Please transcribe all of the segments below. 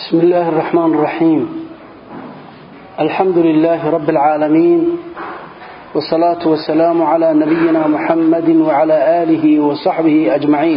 بسم الله الرحمن الرحيم الحمد لله رب العالمين والصلاة والسلام على نبينا محمد وعلى آله وصحبه أجمعين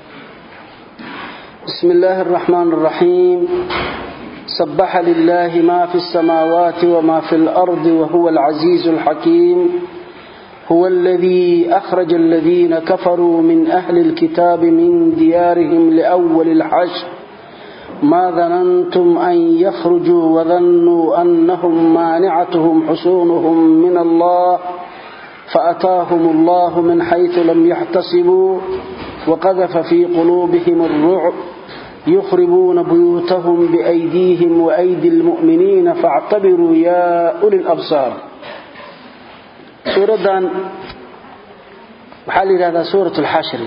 بسم الله الرحمن الرحيم سبح لله ما في السماوات وما في الأرض وهو العزيز الحكيم هو الذي أخرج الذين كفروا من أهل الكتاب من ديارهم لأول الحشر ما ظننتم أن يخرجوا وظنوا أنهم مانعتهم حصونهم من الله فأتاهم الله من حيث لم يحتسبوا وقذف في قلوبهم الرعب يخربون بيوتهم بأيديهم وأيدي المؤمنين فاعتبروا يا أولي الأبصار suuradan waxaa la yidhahdaa suurat alxashri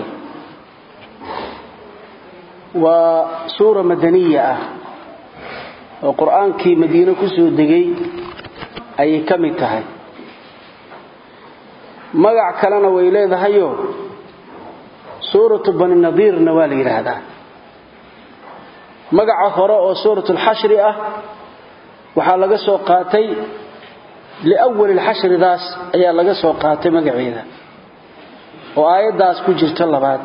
waa suura madaniya ah oo qur-aankii madiine ku soo degay ayay ka mid tahay magac kalena way leedahayo suuratu bani nadiirna waa la yidhaahdaa magaca hore oo suurat alxashri ah waxaa laga soo qaatay liwali lxashridaas ayaa laga soo qaatay magaceeda oo aayaddaas ku jirta labaad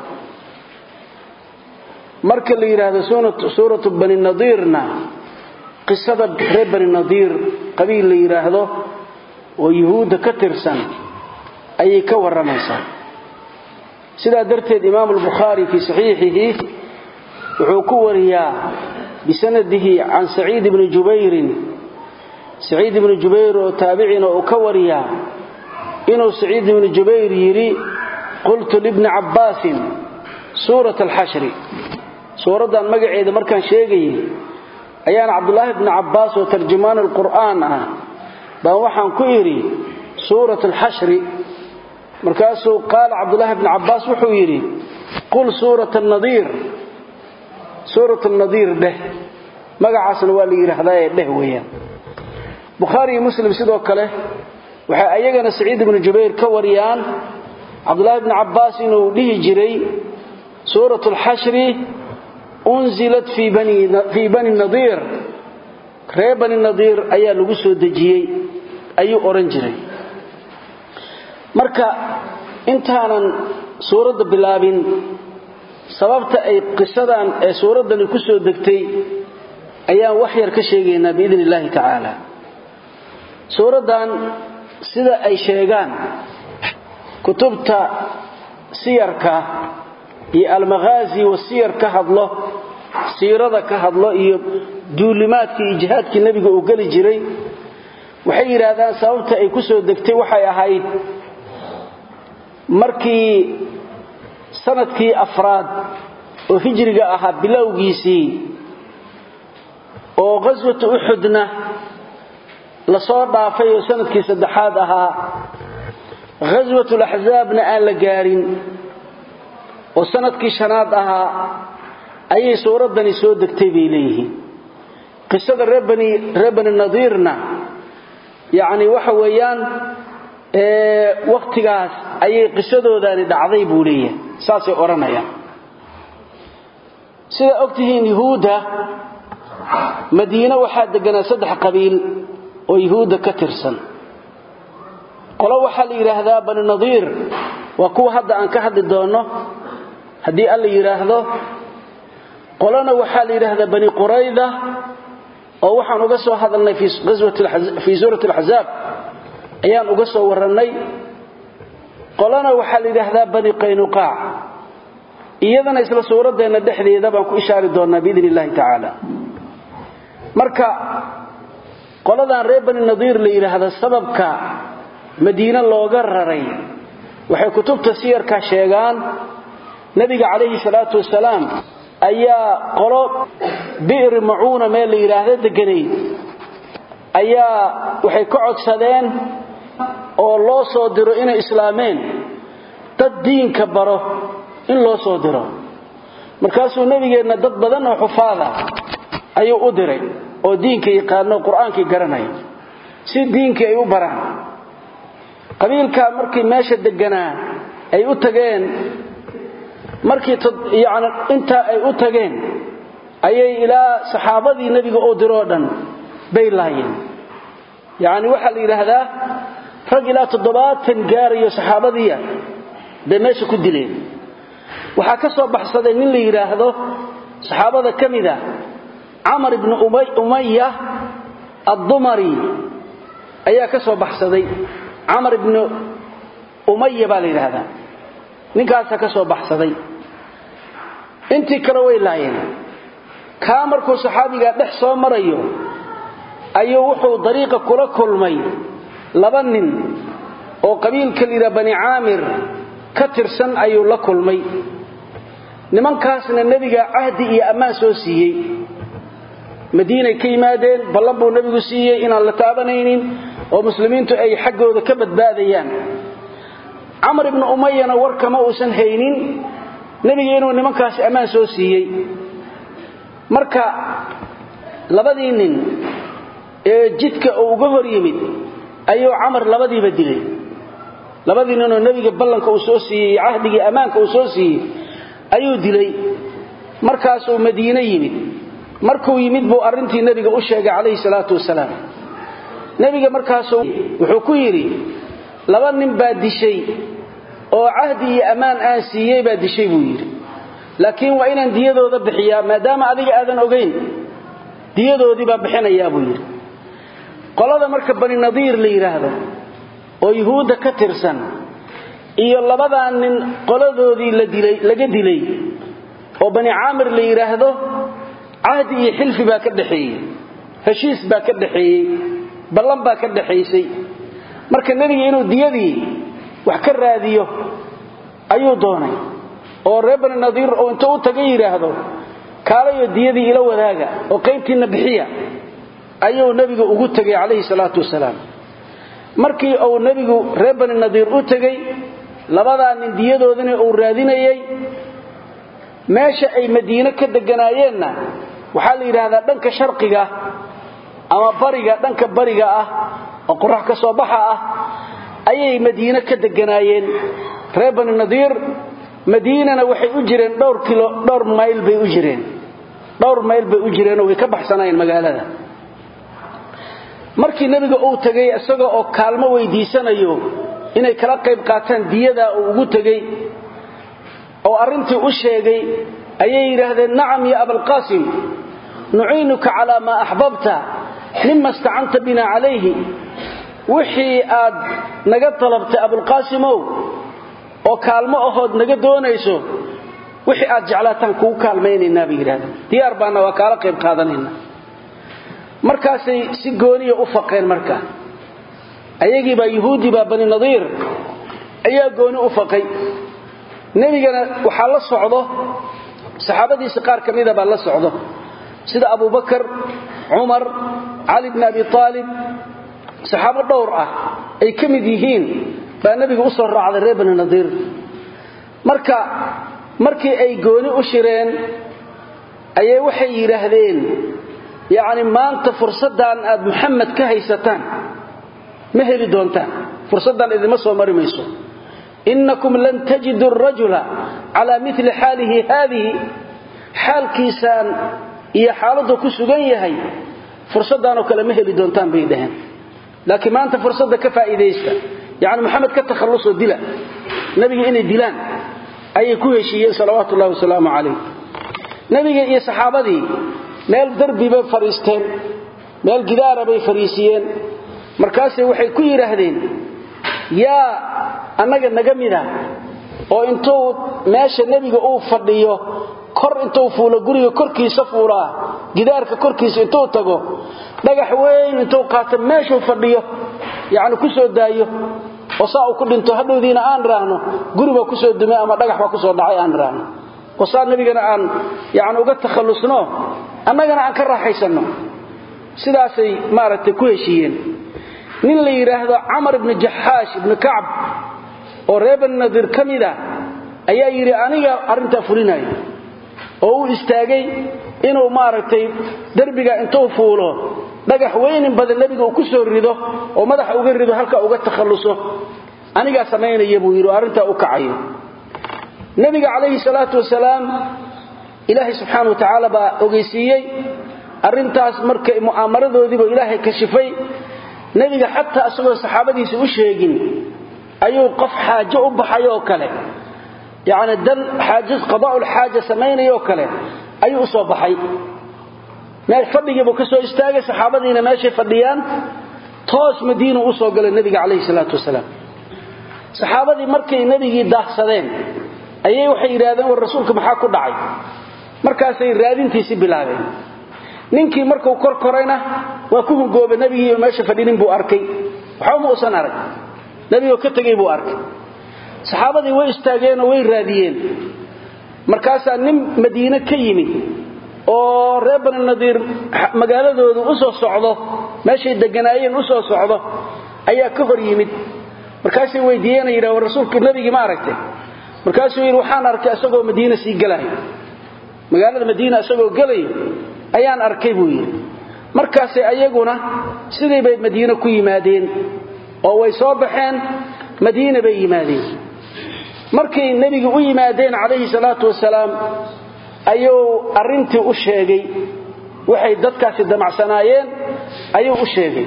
marka la yidhaahdo suuratu bani nadiirna qisada reer bani nadiir qabiil la yidhaahdo oo yuhuudda ka tirsan ayay ka warramaysaa sidaa darteed imaamu albukhaari fii saxiixihi wuxuu ku wariyaa bisanadihi can saciid bni jubayrin saciid ibnu jubayr oo taabicina uu ka wariyaa inuu saciid ibnu jubayr yidhi qultu libni cabbaasin suurat alxashri suuraddan magaceeda markaan sheegayay ayaan cabdulaahi bni cabbaas oo tarjumaan alqur'aan ah baan waxaan ku idhi suurat alxashri markaasuu qaala cabdulaahi bni cabbaas wuxuu yidhi qul suurat nadiir suurat nadiir dheh magacaasna waa la yidhaahdaa ee dheh weeyaan bukhaari iyo muslim sidoo kale waxay ayagana saciid ibnu jubayr ka wariyaan cabdulaahi bni cabbaas inuu dhihi jiray suurat alxashri unzilat fii bani nadiir reer bani nadiir ayaa lagu soo dejiyey ayuu odhan jiray marka intaanan suuradda bilaabin sababta ay qisadan ee suuraddani ku soo degtay ayaan wax yar ka sheegaynaa biidn illaahi tacaala suuraddan sida ay sheegaan kutubta siyarka iyo almakhaazi wa siyar ka hadlo siirada ka hadlo iyo duulimaadkii iyo jihaadkii nebiga uu geli jiray waxay yidhaahdaan sababta ay ku soo degtay waxay ahayd markii sanadkii afraad oo hijriga ahaa bilowgiisii oo qaswatu uxudna lasoo dhaafay oo sanadkii saddexaad ahaa ghaswatulaxsaabna aan la gaarin oo sanadkii shanaad ahaa ayay suuraddani soo degtay bay leeyihiin qisada reer bani nadiirna yacni waxa weeyaan wakhtigaas ayay qisadoodaani dhacday buu leeyahay saasay odhanayaan sidaa ogtihiin yuhuudda madiine waxaa deganaa saddex qabiil oo yuhuudda ka tirsan qolo waxaa la yidhaahdaa bani nadiir waa kuwa hadda aan ka hadli doonno haddii alla yidhaahdo qolona waxaa la yidhaahdaa bani qurayda oo waxaan uga soo hadalnay fii suurati alxasaab ayaan uga soo warrannay qolona waxaa la yidhaahdaa bani qaynuqaac iyadana isla suuraddeenna dhexdeeda baan ku ishaari doonnaa biidn illahi tacaala marka qoladan reer bani nadiir la yidhaahda sababka madiine looga raray waxay kutubta siyarka sheegaan nebiga calayhi salaatu wasalaam ayaa qolo bi'ri macuuna meel la yidhaahda deganayd ayaa waxay ka codsadeen oo loo soo diro inay islaameen dad diinka baro in loo soo diro markaasuu nebigeenna dad badan oo xufaada ayuu u diray oo diinka yaqaano qur-aankii garanaya si diinkii ay u baraan qabiilkaa markii meesha deganaa ay u tageen markii yani intaa ay u tageen ayay ilaa saxaabadii nebiga oo diroo dhan bay laayeen yacni waxaa la yidhaahdaa rag ilaa toddobaatan gaarayo saxaabadiia bay meesha ku dileen waxaa ka soo baxsaday nin la yidhaahdo saxaabada ka mid a camar ibnu umaya addumari ayaa ka soo baxsaday camar ibnu umaya baa la yidhaahdaa ninkaasaa ka soo baxsaday intii kale way laayeen kaa markuu saxaabigaa dhex soo marayo ayuu wuxuu dariiqa kula kulmay laba nin oo qabiilka la yidhaha bani caamir ka tirsan ayuu la kulmay nimankaasna nebiga cahdi iyo ammaan soo siiyey madiinay ka yimaadeen ballan buu nebigu siiyey inaan la taabanaynin oo muslimiintu ay xaggooda ka badbaadayaan camar ibnu umayana warkama uusan haynin nebiga inuu nimankaasi ammaan soo siiyey marka labadii nin ee jidka uu uga hor yimid ayuu camar labadiiba dilay labadii ninoo nebiga ballanka uu soo siiyey cahdigii ammaanka uu soo siiyey ayuu dilay markaasuu madiine yimid markuu yimid buu arrintii nebiga u sheegay calayhi salaatu wasalaam nebiga markaasuu wuxuu ku yidhi laba nin baa dishay oo cahdi iyo ammaan aan siiyey baa dishay buu yidhi laakiin waa inaan diyadooda bixiyaa maadaama adiga aadan ogayn diyadoodii baa bixinayaa buu yidhi qolada marka bani nadiir la yidhaahdo oo yuhuudda ka tirsan iyo labadaa nin qoladoodii laga dilay oo bani caamir la yidhaahdo cahdi iyo xilfi baa ka dhaxeeyey heshiis baa ka dhaxeeyey ballan baa ka dhaxaysay marka nebiga inuu diyadii wax ka raadiyo ayuu doonay oo reer bani nadiir oo intuu u taga yidhaahdo kaalayo diyadii ila wadaaga oo qaybtiinna bixiya ayuu nebigu ugu tegay calayhi salaatu wasalaam markii uu nebigu reer bani nadiir u tegey labadaa nin diyadoodina uu raadinayey meesha ay madiine ka deganaayeenna waxaa la yidhaahdaa dhanka sharqiga ama bariga dhanka bariga ah oo qorax ka soo baxa ah ayay madiine ka deganaayeen reer bani nadiir madiinana waxay u jireen dhowr kilo dhowr mayl bay u jireen dhowr mayl bay u jireenoo way ka baxsanayeen magaalada markii nebiga uu tegey isaga oo kaalmo weydiisanayo inay kala qayb qaataan diyadaa uu ugu tegey oo arrintii u sheegay ayay yidhaahdeen nacam ya abalqaasim nuciinuka calaa maa axbabta mima stacanta bina calayhi wixii aad naga dalabtay abulqaasimow oo kaalmo ahood naga doonayso wixii aad jeclaataan kugu kaalmaynaynaa bay yidhahdeen diyaar baana waa kaala qayb qaadanayna markaasay si gooniya u faqeen marka ayagiibaa yuhuudi baa bani nadiir ayaa gooni u faqay nebigana waxaa la socdo saxaabadiisa qaar ka mida baa la socdo sida abubakar cumar cali bni abi aalib saxaabo dhowr ah ay ka mid yihiin baa nebiga u soo raacday reer bani nadiir marka markii ay gooni u shireen ayay waxay yidhaahdeen yacni maanta fursaddan aad muxamed ka haysataan ma heli doontaan fursaddan idinma soo mari mayso innakum lan tajidu arajula calaa mili xaalihi haadihi xaalkiisaan iyo xaaladdu ku sugan yahay fursaddaanoo kale ma heli doontaan bay dhaheen laakiin maanta fursadda ka faa'iidaysta yacni moxamed ka takhallusoo dila nebiga inay dilaan ayay ku heshiiyeen salawaatu ullahi wasalaamu calayh nebiga iyo saxaabadii meel darbi bay fadhiisteen meel gidaara bay fadhiisiyeen markaasay waxay ku yidhaahdeen yaa annaga naga mida oo intuu meesha nebiga uu fadhiyo kor intuu fuulo guriga korkiisa fuulaa gidaarka korkiisa intuu tago dhagax weyn intuu qaato meeshuu fadhiyo yacni ku soo daayo oo saa uu ku dhinto hadhowdiina aan idhaahno guribaa ku soo dumay ama dhagax baa ku soo dhacay aan idhaahno oo saa nebigana aan yacni uga takhallusno annagana aan ka raaxaysanno sidaasay maaragtay ku heshiiyeen nin la yidhaahdo camar ibni jaxaash ibni kacb oo reer bani nadiir ka mid a ayaa yidhi aniga arrintaa fulinayo oo uu istaagay inuu maaragtay derbiga intuu fuulo dhagax weynin badan nebiga uu ku soo rido oo madaxa uga rido halka uga takhalluso anigaa samaynaya buu yidhi oo arrintaa u kacayo nebiga calayhi salaatu wasalaam ilaahay subxaana wa tacaala baa ogeysiiyey arrintaas markay mu'aamaradoodiiba ilaahay kashifay nebiga xataa isagoo saxaabadiisa u sheegin ayuu qof xaajo u baxay oo kale yacni dan xaaja qadaa'ul xaaja samaynayoo kale ayuu u soo baxay meel fadhigiibuu ka soo istaagay saxaabadiina meeshay fadhiyaan toos madiinu u soo galay nebiga calayhi salaatu wasalaam saxaabadii markay nebigii daahsadeen ayay waxay yidhahdeen war rasuulka maxaa ku dhacay markaasay raadintiisii bilaabeen ninkii markuu kor korayna waa ku hungoobay nebigiiba meesha fadhinin buu arkay waxba ma uusan arag nebigoo ka tegay buu arkay saxaabadii way istaageenoo way raadiyeen markaasaa nin madiine ka yimid oo reer bani nadiir magaaladoodu u soo socdo meeshay deganaayeen u soo socdo ayaa ka hor yimid markaasay weydiiyeenay yidhah war rasuulka nebigii ma aragtay markaasuu yidhi waxaan arkay isagoo madiina sii gelayo magaalada madiina isagoo gelayo ayaan arkay buu yidhi markaasay ayaguna sidii bay madiine ku yimaadeen oo way soo baxeen madiina bay yimaadeen markay nebiga u yimaadeen calayhi salaatu wasalaam ayuu arrintii u sheegay waxay dadkaasi damacsanaayeen ayuu u sheegay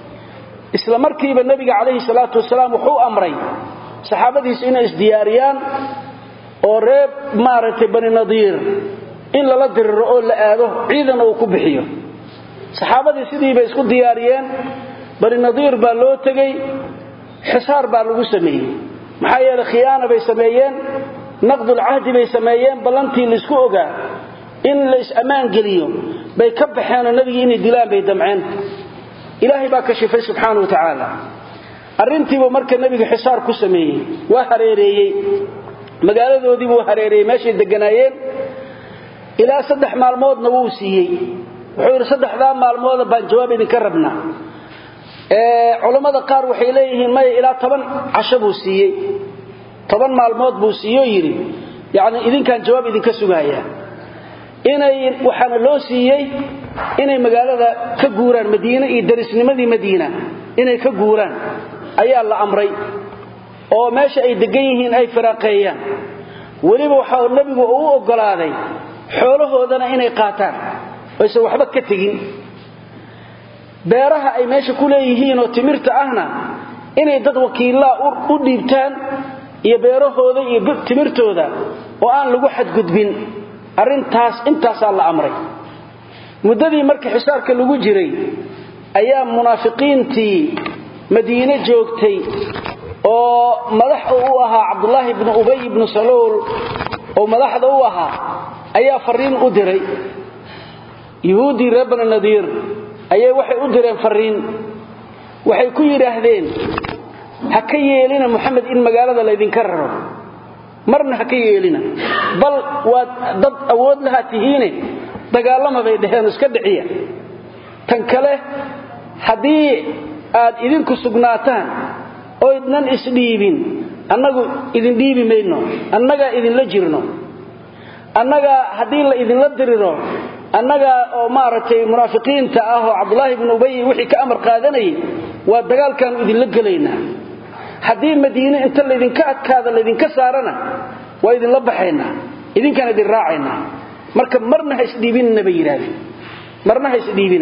isla markiiba nebiga calayhi salaatu wasalaam wuxuu amray saxaabadiisu inay isdiyaariyaan oo reer maaragtay bani nadiir in lala diriro oo la aado ciidan uu ku bixiyo saxaabadii sidiibay isku diyaariyeen bani nadiir baa loo tegey xisaar baa lagu sameeyey maxaa yeeley khiyaana bay sameeyeen naqdulcahdi bay sameeyeen ballantii laisku ogaa in la is-ammaan geliyo bay ka baxeenoo nebigii inay dilaan bay damceen ilaahay baa kashifay subxaana wa tacaala arrintiibuu marka nebiga xisaar ku sameeyey waa hareereeyey magaaladoodiibuu hareereeyey meeshay deganaayeen ilaa saddex maalmoodna wuu siiyey wuxuu yidhi saddexdaa maalmooda baan jawaab idinka rabnaa culammada qaar waxay leeyihiin maya ilaa toban casho buu siiyey toban maalmood buu siiyo yidhi yacni idinkaan jawaab idinka sugaaya inay waxaana loo siiyey inay magaalada ka guuraan madiine iyo darisnimadii madiina inay ka guuraan ayaa la amray oo meesha ay degan yihiin ay firaaqeeyaan weliba waxa nebigu uu u oggolaaday xoolahoodana inay qaataan oysan waxba ka tegin beeraha ay meesha ku leeyihiin oo timirta ahna inay dad wakiillaa u dhiibtaan iyo beerahooda iyo timirtooda oo aan lagu xadgudbin arrintaas intaasaa la amray muddadii marka xisaarka lagu jiray ayaa munaafiqiintii madiine joogtay oo madax u ahaa cabdulaahi bnu ubay ibnu saluul oo madaxda u ahaa ayaa fariin u diray yuhuuddii reer bani nadiir ayay waxay u direen fariin waxay ku yidhaahdeen ha ka yeelina moxamed in magaalada laydinka raro marna ha ka yeelina bal waad dad awood lahaa tihiine dagaalama bay dhaheen iska dhiciya tan kale haddii aad idinku sugnaataan oydnan isdhiibin annagu idin dhiibi mayno annagaa idinla jirno annagaa haddii la idinla diriro annagaa oo maaragtay munaafiqiinta ah oo cabdulaahi bnu ubay wixii ka amar qaadanayay waa dagaalkaannu idinla gelaynaa haddii madiine inta laydinka adkaada laydinka saarana waa idinla baxaynaa idinkaan idin raacaynaa marka marna ha isdhiibinna bay yidhaahdeen marna ha isdhiibina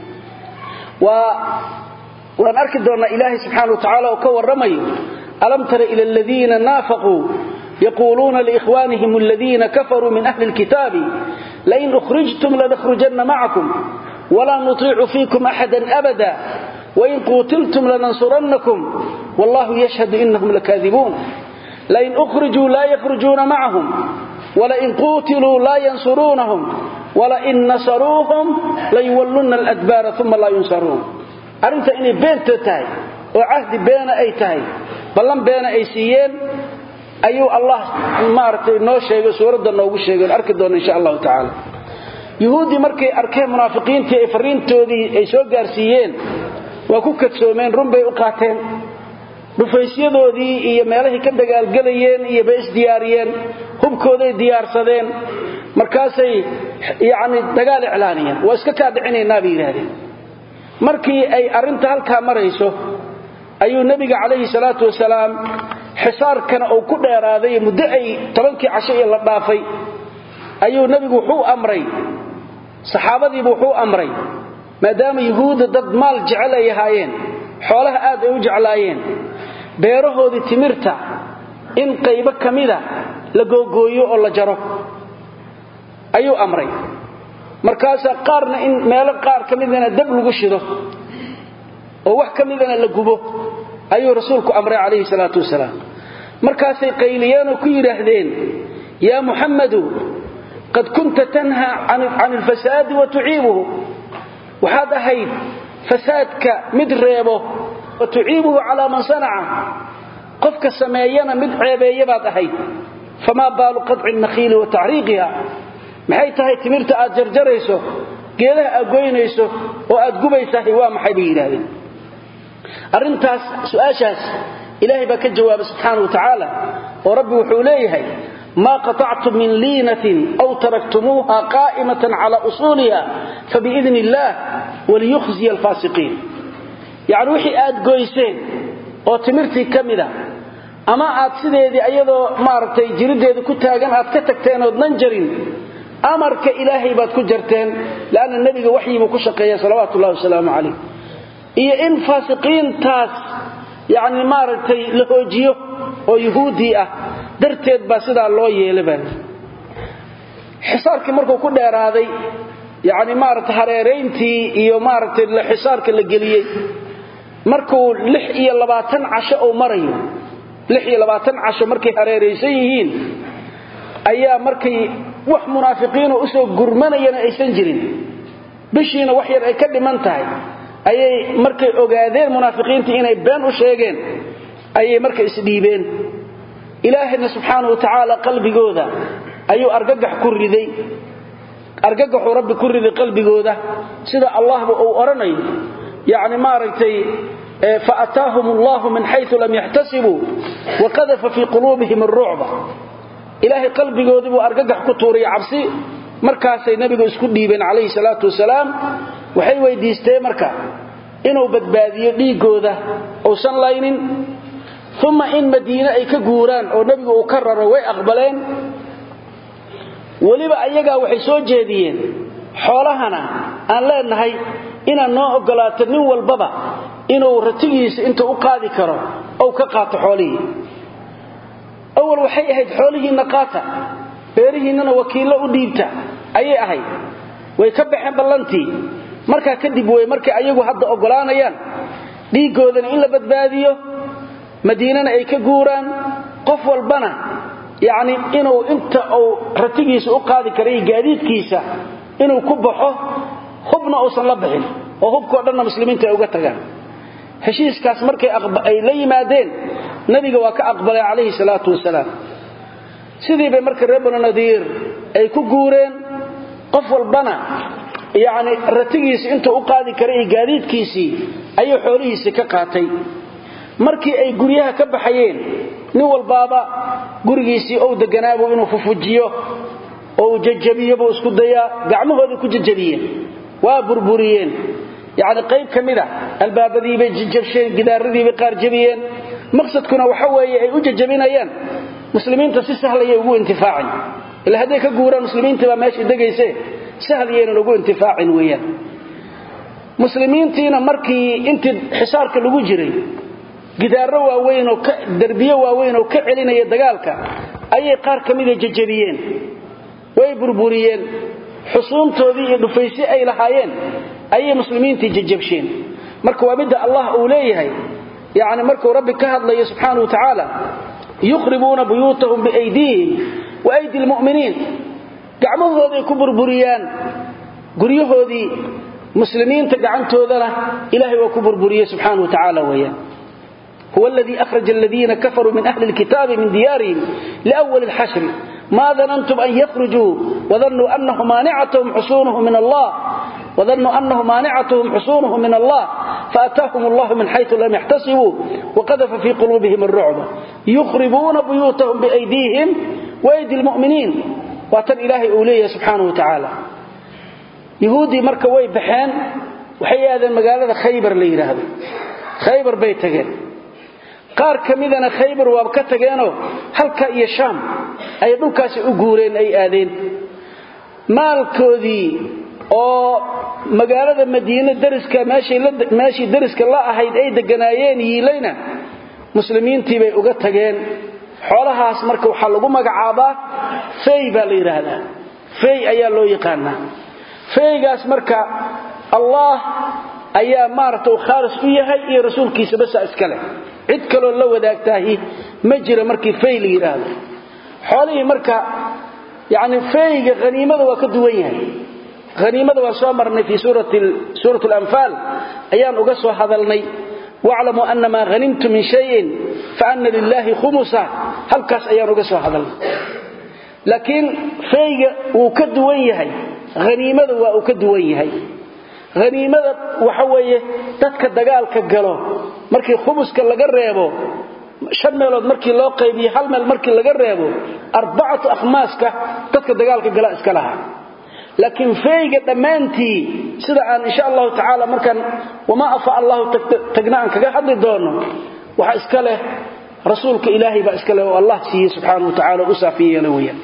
waa waan arki doonnaa ilaahay subxaana wa tacala oo ka warramayo alam tara ila aladiina naafaquu yaquuluuna liikhwaanihim aladiina kafaruu min ahli lkitaabi lain ukhrijtum lanakhrujanna macakum walaa nutiicu fiikum axadan abada wain quutiltum lanansurannakum wallahu yashhadu inahum lakaadibuun lain ukhrijuu laa yakhrujuuna macahum walain quutiluu laa yansuruunahum walain nasaruuhum layuwallunna aladbaara uma laa yunsaruun arrinta inay beenta tahay oo cahdi beena ay tahay ballan beena ay siiyeen ayuu allah maaragtay noo sheegay suuradda noogu sheegay arki doona insha allahu tacaala yuhuuddii markay arkeen munaafiqiintii ay fariintoodii ay soo gaarsiiyeen waa ku kadsoomeen run bay u qaateen dhufaysyadoodii iyo meelahay ka dagaalgelayeen iyo bay isdiyaariyeen hubkooday diyaarsadeen markaasay yacni dagaal iclaaniyeen waa iska kaa dhicinaynaa bay yidhaahdeen markii ay arrinta halkaa marayso ayuu nebiga calayhi salaatu wasalaam xisaarkana uu ku dheeraaday muddo ay tobankii casho iyo la dhaafay ayuu nebigu wuxuu amray saxaabadiibu wuxuu amray maadaama yuhuudda dad maal jecel ay ahaayeen xoolaha aad ay u jeclaayeen beerahoodii timirta in qaybo ka mida la googooyo oo la jaro ayuu amray markaasaa qaarna in meelo qaar ka midana dab lagu shido oo wax ka midana la gubo ayuu rasuulku amray calayhi salaatu wasalaam markaasay qayliyeenoo ku yidhaahdeen yaa muxammadu qad kunta tanhaa can alfasaadi wa tuciibuhu waxaad ahayd fasaadka mid reebo wa tuciibuhu calaa man sanaca qofka sameeyana mid ceebeeya baad ahayd famaa baalu qadci nakhiili wa taxriiqiha maxay tahay timirta aad jarjarayso geedaha aad goynayso oo aad gubaysahay waa maxay bay yidhaahdeen arrintaas su'aashaas ilaahay baa ka jawaabay subxaana wa tacaala oo rabbi wuxuu leeyahay maa qaطactum min liinatin aw taraktumuuha qaa'imatan cala usuuliha fabiidni illaah waliyukhziya alfaasiqiin yacni wixii aad goyseen oo timirtii ka mida ama aad sideedii ayadoo maaragtay jiriddeeda ku taagan aad ka tagteen oodnan jarin amarka ilaahay baad ku jarteen leanna nebiga waxyiibuu ku shaqeeya salawaatu ullahi wasalaamu calayh iyo in faasiqiintaas yacni maaragtay la hoojiyo oo yuhuuddii ah darteed baa sidaa loo yeelay baa xisaarkii markuu ku dheeraaday yacni maaragtay hareerayntii iyo maaragtay xisaarka la geliyey markuu lix iyo labaatan casho uu marayo lix iyo labaatan casho markay hareeraysan yihiin ayaa markay wax munaafiqiinoo usoo gurmanayana aysan jirin bishiina wax yar ay ka dhiman tahay ayay markay ogaadeen munaafiqiintii inay been u sheegeen ayay marka isdhiibeen ilaahayna subxaana wa tacaala qalbigooda ayuu argagax ku riday argagaxuu rabbi ku riday qalbigooda sida allahba uu odhanayo yacni maaragtay faataahum allahu min xayu lam yaxtasibuu waqadafa fii quluubihim arucba ilaahay qalbigoodii buu argagax ku tuuray cabsi markaasay nebigu isku dhiibeen calayhi salaatu wasalaam waxay weydiisteen marka inuu badbaadiyo dhiiggooda uusan laynin uma in madiine ay ka guuraan oo nebigu uu ka raro way aqbaleen weliba ayagaa waxay soo jeediyeen xoolahana aan leenahay inaad noo oggolaato nin walbaba inuu ratigiisa intuu u qaadi karo ou ka qaato xoolihii awal waxay ahayd xoolihiinna qaata beerihiinnana wakiillo u dhiibta ayay ahayd way ka baxeen ballantii markaa kadib wey markay ayagu hadda oggolaanayaan dhiiggoodana in la badbaadiyo madiinana ay ka guuraan qof walbana yacni inuu inta uu ratigiisa u qaadi karay gaadiidkiisa inuu ku baxo hubna uusan la bixin oo hubkao dhanna muslimiinta ay uga tagaan heshiiskaas markay ay la yimaadeen nabiga waa ka aqbalay calayhi salaatu wasalaam sidii bay marka reer banu nadiir ay ku guureen qof walbana yacni ratigiisi intuu u qaadi karay iyo gaadiidkiisii ayuu xoolihiisii ka qaatay markii ay guryaha ka baxayeen nin walbaaba gurigiisii ou deganaabuu inuu fufujiyo oo uu jajabiyo buu isku dayaa gacmahoodii ku jajabiyeen waa burburiyeen yacni qayb ka mida albaabadiibay jajabsheen gidaaradiibay qaar jabiyeen maqsadkuna waxa weeye ay u jajabinayaan muslimiinta si sahlayay ugu intifaacin ila hadday ka guuraan muslimiintii baa meesha degayse sahl yaynan ugu intifaacin weeyaan muslimiintiina markii intii xisaarka lagu jiray gidaaro waaweyn oo derbiyo waaweyn oo ka celinaya dagaalka ayay qaar ka mida jajabiyeen way burburiyeen xusuuntoodii iyo dhufaysi ay lahaayeen ayay muslimiintii jajabsheen marka waa midda allah uu leeyahay yacni markuu rabbi ka hadlayo subxaana wa tacaala yukhribuuna buyuutahum biaydiihim wa aydi lmu'miniin gacmahooday ku burburiyaan guryahoodii muslimiinta gacantoodana ilaahay waa ku burburiyey subxaana wa tacaala weeyaan هو الذي أخرج الذين كفروا من أهل الكتاب من ديارهم لأول الحشر ما ظننتم أن يخرجوا وظنوا أنه مانعتهم حصونهم من الله وظنوا أنه مانعتهم حصونهم من الله فأتاهم الله من حيث لم يحتسبوا وقذف في قلوبهم الرعب يخربون بيوتهم بأيديهم وأيدي المؤمنين واتن إلهي أوليه سبحانه وتعالى يهودي مركوي بحان وحي هذا المقالة خيبر لي هذا خيبر بيتقين qaar ka midana khaybar waaba ka tageenoo halka iyo shaam ay dhulkaasi u guureen ay aadeen maalkoodii oo magaalada madiine dariska meeshii dariska la ahayd ay deganaayeen yiilayna muslimiintii bay uga tageen xoolahaas marka waxaa lagu magacaabaa fey baa la yidhaahdaa fey ayaa loo yaqaanaa feygaas marka allah ayaa maaragta uu khaalis u yahay iyo rasuulkiisa basa iska leh cid kaloo la wadaagtaahi ma jira markii fey la yidhaahdo xoolihii marka yacni feyga haniimada waa ka duwan yahay haniimada waan soo marnay fii suurat alanfaal ayaan uga soo hadalnay waclamuu ana maa hanimtu min shayin faana lilaahi khumusa halkaas ayaan uga soo hadalnay laakiin feyga wuu ka duwan yahay haniimada waa uu ka duwan yahay haniimada waxa weeye dadka dagaalka galo markii khumuska laga reebo shan meelood markii loo qaybiye hal meel markii laga reebo arbacatu akhmaaska dadka dagaalka gala iska lahaa laakiin feyga dhammaantii sida aan insha allahu tacaala markaan wamaa afa allahu tagna aan kaga hadli doono waxa iska leh rasuulka ilaahay baa iska leh oo allah siiyey subxaana wa tacala u saafiyeela weyaan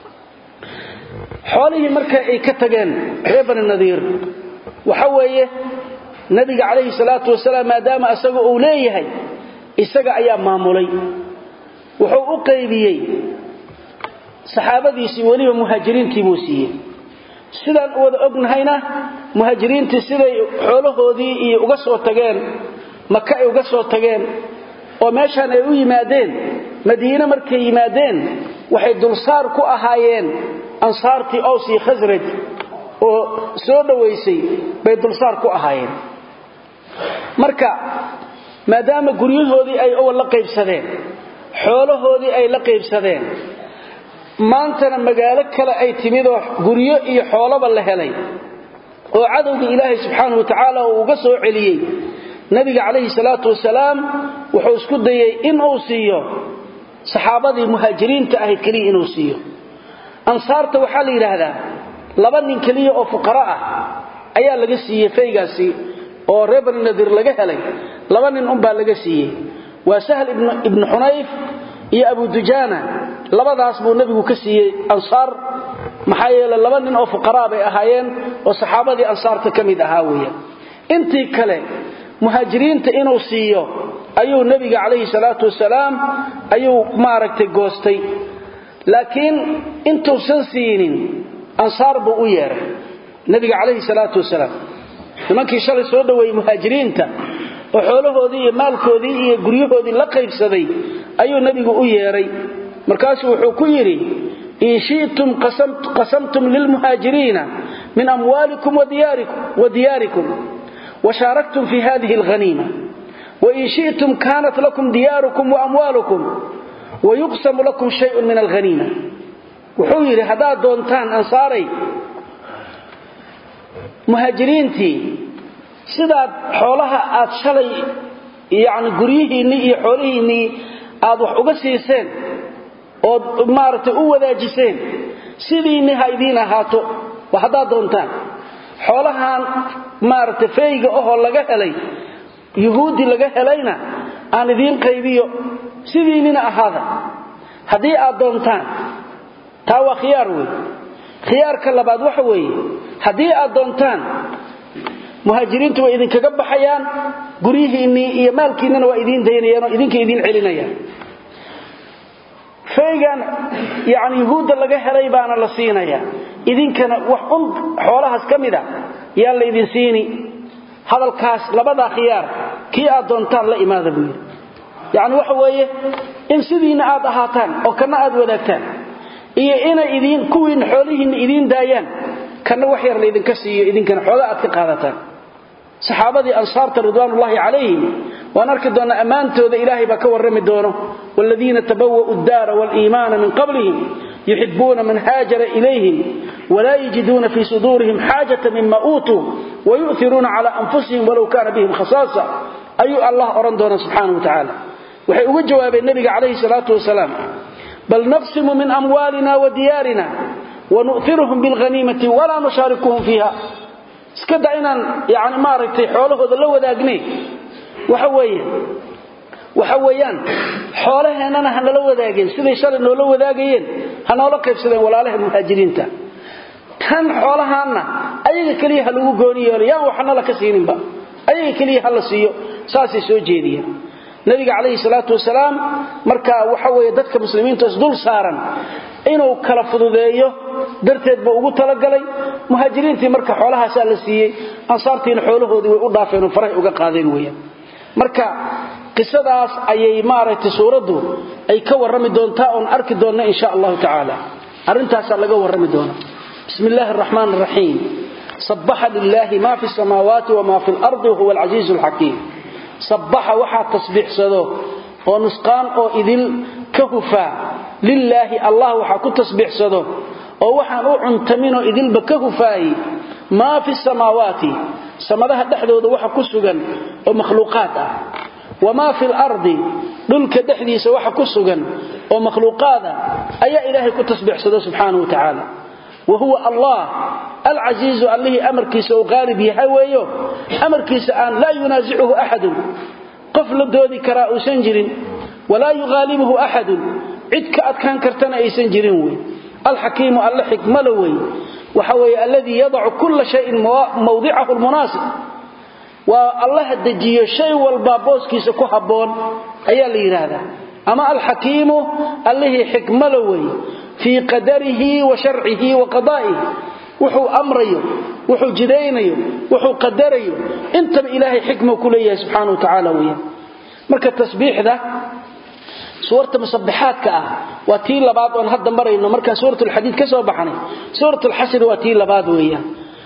xoolihii marka ay ka tageen reer bani nadiir waxa weeye nabiga calayhi salaatu wasalaam maadaama isaga uu leeyahay isaga ayaa maamulay wuxuu u qaybiyey saxaabadiisii weliba muhaajiriintii buu siiyey sidaan u wada ognahayna muhaajiriintii siday xoolahoodii iyo uga soo tageen maka ay uga soo tageen oo meeshaan ay u yimaadeen madiine markay yimaadeen waxay dulsaar ku ahaayeen ansaartii ows iyo khasraj oo soo dhowaysay bay dulsaar ku ahaayeen marka maadaama guryahoodii ay awal la qaybsadeen xoolahoodii ay la qaybsadeen maantana magaalo kale ay timid oo guryo iyo xoolaba la helay oo cadowgii ilaahay subxaanahu wa tacaala uu uga soo celiyey nabiga calayhi salaatu wasalaam wuxuu isku dayey inuu siiyo saxaabadii muhaajiriinta ahayd keliya inuu siiyo ansaarta waxaa la yidhaahdaa laba nin keliya oo fuqara ah ayaa laga siiyey faygaasi oo reer bani nadiir laga helay laba nin unbaa laga siiyey waa sahl ibnu xunayf iyo abu dujaana labadaas buu nebigu ka siiyey ansaar maxaa yeele laba nin oo fuqaraa bay ahaayeen oo saxaabadii ansaarta ka mid ahaa weeyaan intii kale muhaajiriinta inuu siiyo ayuu nebiga calayhi salaatu wasalaam ayuu maaragtay goostay laakiin intuusan siinin ansaar buu u yeeray nebiga calayhi salaatu wasalaam nimankii shalay soo dhoweeyey muhaajiriinta oo xoolahoodii iyo maalkoodii iyo guryahoodii la qaybsaday ayuu nebigu u yeeray markaasuu wuxuu ku yidhi in shi'tum qasamtum lilmuhaajiriina min amwaalikum wa diyaarikum washaaraktum fi hadihi alghaniima wain shi'tum kaanat lakum diyaarukum waamwaalukum wayuqsamu lakum shayun min alghaniima wuxuu yidhi haddaad doontaan ansaaray muhaajiriintii sidaad xoolaha aad shalay yani guryihiinnii iyo xoolihiinnii aad wax uga siiseen ood maaragtay u wadaajiseen sidiinni ha idiin ahaato wa haddaad doontaan xoolahan maaragtay fayga ahoo laga helay yuhuudi laga helayna aan idiin qaybiyo sidiinnina ahaada haddii aad doontaan taa waa khiyaar wey khiyaarka labaad waxa weeye haddii aad doontaan muhaajiriintu way idinkaga baxayaan guryihiinnii iyo maalkiinnana waa idiin daynayaan oo idinka idiin celinayaan faygan yani yuhuudda laga helay baana la siinayaa idinkana wax un xoolahaas ka mid a yaa la idin siini hadalkaas labadaa khiyaar kii aad doontaan la imaada buu yidhi yacni waxa weeye in sidiinna aad ahaataan oo kana aad wadaagtaan iyo inay idiin kuwiinna xoolihiinna idiin daayaan kana wax yar laydinka siiyo idinkana xooga aad ka qaadataan saxaabadii ansaarta ridwaanullaahi calayhim waan arki doonnaa ammaantooda ilaahay baa ka warrami doono waaladiina tabawa'u ddaara waaliimaana min qablihim yuxibuuna man haajara ilayhim walaa yajiduuna fii suduurihim xaajata mima uutuu wayu'iruuna cala anfusihim walow kaana bihim khasaasa ayuu allah odhan doona subxaana wa tacaala waxay uga jawaabeen nebiga calayhi salaatu wasalaam bal naqsimu min amwaalina wa diyaarina wanu'iruhum bilhaniimati walaa nushaarikuhum fiiha iska da inaan yani maaragtay xoolahooda la wadaagnay waxa weeye waxa weeyaan xoolaheennana hanala wadaageen siday shalay noola wadaagayeen ha noola qaybsadeen walaalaha muhaajiriinta kan xoolahaanna ayaga keliya ha lagu gooni yeelo yaan waxna la ka siininba ayaga keliya ha la siiyo saasay soo jeediyeen nabiga calayhi salaatu wasalaam marka waxa weeye dadka muslimiinta isdul saaran inuu kala fududeeyo darteed buu ugu talagalay muhaajiriintii marka xoolahaasaa la siiyey ansaartiina xoolahoodii way u dhaafeen oo farahay uga qaadeen weeyaan marka qisadaas ayay maaragtay suuraddu ay ka warrami doontaa oon arki doonna insha allahu tacaala arrintaasaa laga warrami doona bismi illaahi araxmaan araxiim sabbaxa lilaahi maa fi samaawaati wamaa fi lardi wahuwa alcasiizu alxakiim sabbaxa waxaa tasbiixsado oo nusqaan oo idil ka hufaa lilaahi allah waxaa ku tasbiixsado oo waxaan u cuntaminoo idilba ka hufaayi maa fi samaawaati samadaha dhexdooda waxa ku sugan oo makhluuqaad ah wamaa fi lardi dhulka dhexdiisa waxa ku sugan oo makhluuqaada ayaa ilaahay ku tasbiixsado subxaanahu wa tacaala wa huwa allah alcasiizu allihii amarkiisa uu qaalib yahay weeyo amarkiisa aan laa yunaasicuhu axadun qof la doodi karaa uusan jirin walaa yuqaalibuhu axadun cid ka adkaan kartana aysan jirin wey alxakiimu alle xikmala wey waxa weeye alladii yadacu kulla shayin mawdicahu lmunaasib waa allaha dejiyo shay walbaa booskiisa ku habboon ayaa la yidhaahdaa ama alxakiimu allihii xikmala wey fii qadarihi wa sharcihi wa qadaa'ihi wuxuu amrayo wuxuu jidaynayo wuxuu qadarayo intaba ilaahay xikma ku leeyahay subxaana wa tacaala weeyaan marka tasbiixda suurta musabbixaadka ah waa tii labaad oon hadda marayno markaan suurat lxadiid ka soo baxnay suurat lxasri waa tii labaad weeyaan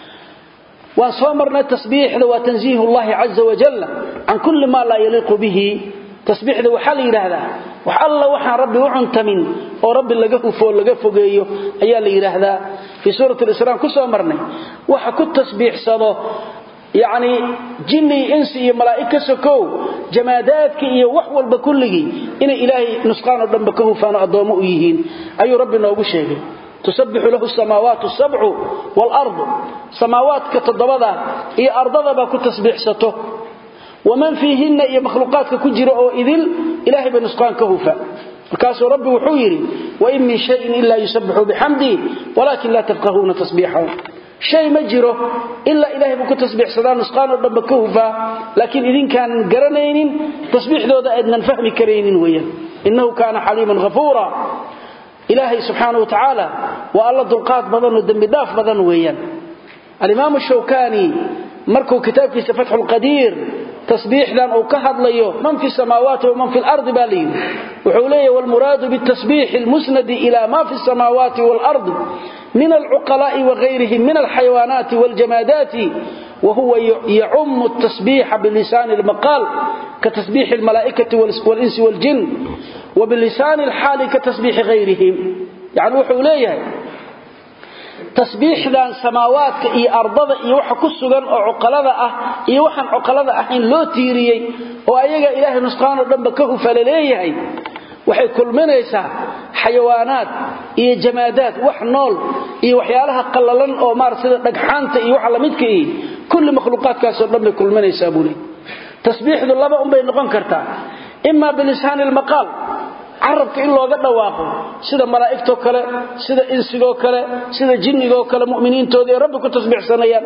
waan soo marnay tasbiixda waa tanziihu llahi caza wajalla can kulli maa laa yaliiqu bihi tasbiixda waxaa la yidhaahdaa wax alla waxaan rabbi u cuntamin oo rabbi laga hufo laga fogeeyo ayaa la yidhaahdaa fii suurati lisraam ku soo marnay waxa ku tasbiixsado yacni jinni iyo insi iyo malaa'ig ka sokow jamaadaadka iyo wax walba kulligii inay ilaahay nusqaan oo dhanba ka hufaano addoommo u yihiin ayuu rabbi noogu sheegay tusabbixu lahu samaawaatu sabcu waalardu samaawaadka toddobada iyo ardadaba ku tasbiixsato waman fiihinna iyo makhluuqaadka ku jira oo idil ilaahay ba nusqaan ka hufa markaasuu rabbi wuxuu yidhi wain min shayin ilaa yusabbixu bixamdii walaakin laa tafqahuuna tasbiixahum shay ma jiro ilaa ilaahay buu ku tasbiixsadaa nusqaan oo dhanba ka hufaa laakiin idinkaanan garanaynin tasbiixdooda aydnan fahmi karaynin weeyaan innahu kaana xaliiman hafuura ilaahay subxaana wa tacaala waa alla dulqaad badan oo dembidhaaf badan weeyaan alimaamu shawkani markuu kitaabkiisa fatxu lqadiir tasbiixdan uu ka hadlayo man fi samaawaati waman fi lardi baa layidhi wuxuu leeyahy wlmuraadu bitasbiixi lmusnadi ila ma fi samaawaati waalardi min alcuqalaa'i wagayrihim min alxayawaanaati waljamaadaati wahuwa yacumu tasbiixa bilisaani lmaqaal katasbiixi lmalaa'ikati walinsi waljin wbilisaani alxaali katasbiixi gayrihim yani wuxuu leeyahay tasbiixdan samaawaadka iyo ardada iyo waxa ku sugan oo cuqalada ah iyo waxaan cuqalada ahayn loo tiiriyey oo ayaga ilaahay nusqaanoo dhanba ka hufala leeyahay waxay kulminaysaa xayawaanaad iyo jamaadaad wax nool iyo waxyaalaha qallalan oo maarata sida dhagxaanta iyo waxa lamidka ihi kulli makhluuqaadkaasoo dhan bay kulminaysaa buu leey tasbiixdu laba unbay noqon kartaa ima bilisaani lmaqaal carabka in looga dhawaaqo sida malaa'igtoo kale sida insigoo kale sida jinnigoo kale mu'miniintooda ee rabbi ku tasbiixsanayaan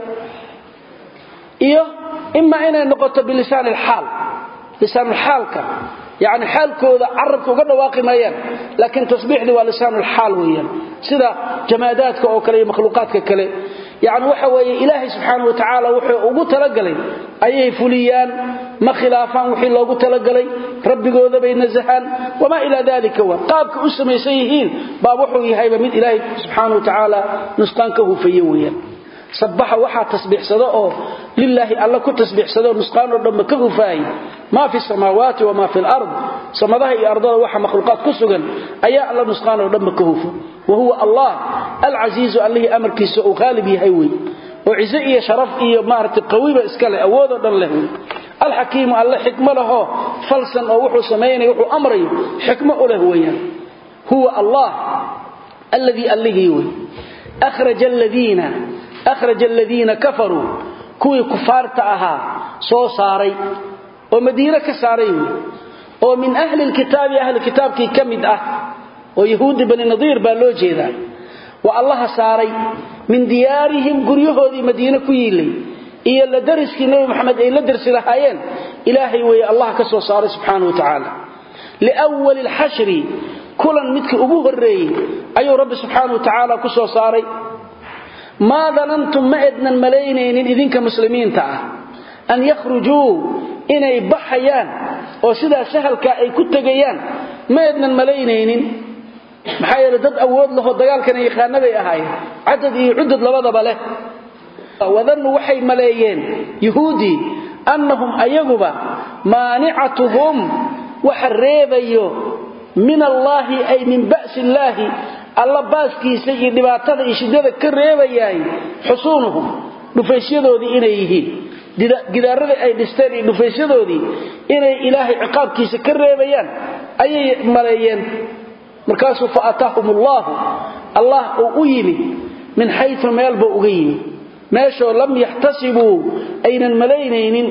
iyo ima inay noqoto bilisaan alxaal lisaanulxaalka yacni xaalkooda carabka uga dhawaaqi maayaan laakiin tasbiixdii waa lisaanulxaal weeyaan sida jamaadaadka oo kale iyo makhluuqaadka kale yacni waxa weeye ilaahay subxaana wa tacaala wuxuu ugu talagalay ayay fuliyaan ma khilaafaan wixii loogu talagalay rabbigooda bay nasahaan wamaa ilaa dalika wa qaabka u samaysan yihiin baa wuxuu yahayba mid ilaahay subxaana wa tacaala nusqaan ka hufaye weeyaan sabbaxa waxaa tasbiixsado oo lilaahi alla ku tasbiixsado nusqaan oo dhanba ka hufaayay maa fi samaawaati wamaa fi lard samadaha iyo ardada waxa makhluuqaad ku sugan ayaa alla nusqaan oo dhanba ka hufo wa huwa allah alcasiizu allihii amarkiisa uu qaalib yahay wey oo cize iyo sharaf iyo maaragtay qawiba iska leh awoodoo dhan leh wey alxakiimu alle xikmo lahoo falsan oo wuxuu samaynaya wuxuu amrayo xikmo u leh weeyaan huwa allah alladii allihii wey akhraja aladiina akhraja aladiina kafaruu kuwii kufaarta ahaa soo saaray oo madiine ka saaray wey oo min ahli lkitaabi ahli kitaabkii ka mid ah oo yahuudi bani nadiir baa loo jeedaa waa allaha saaray min diyaarihim guryahoodii madiine ku yiilay iyo la dariskii nebi maxamed ay la darsi lahaayeen ilaahay weeye allah ka soo saaray subxaana wa tacaala liwali lxashri kulan midkii ugu horreeyey ayuu rabbi subxaana wa tacaala ku soo saaray maa danantum ma ednan malaynaynin idinka muslimiinta ah an yakhrujuu inay baxayaan oo sidaa sahalkaa ay ku tegayaan ma ednan malaynaynin maxaa yeele dad awood laho dagaalkana yaqaanabay ahaayeen cadad iyo cudud labadaba leh wadannu waxay maleeyeen yuhuudii annahum ayaguba maanicatuhum waxa reebayo min allaahi ay min ba'si illaahi alla baaskiisa iyo dhibaatada iyo shiddada ka reebayaay xusuunuhum dhufaysyadoodii inay yihiin gidaaradii ay dhisteen iyo dhufaysyadoodii inay ilaahay ciqaabkiisa ka reebayaan ayay maleeyeen markaasuu fa ataahum allaahu allah uu u yimid min xayu meelba uga yimid meeshoo lam yaxtasibuu aynan malaynaynin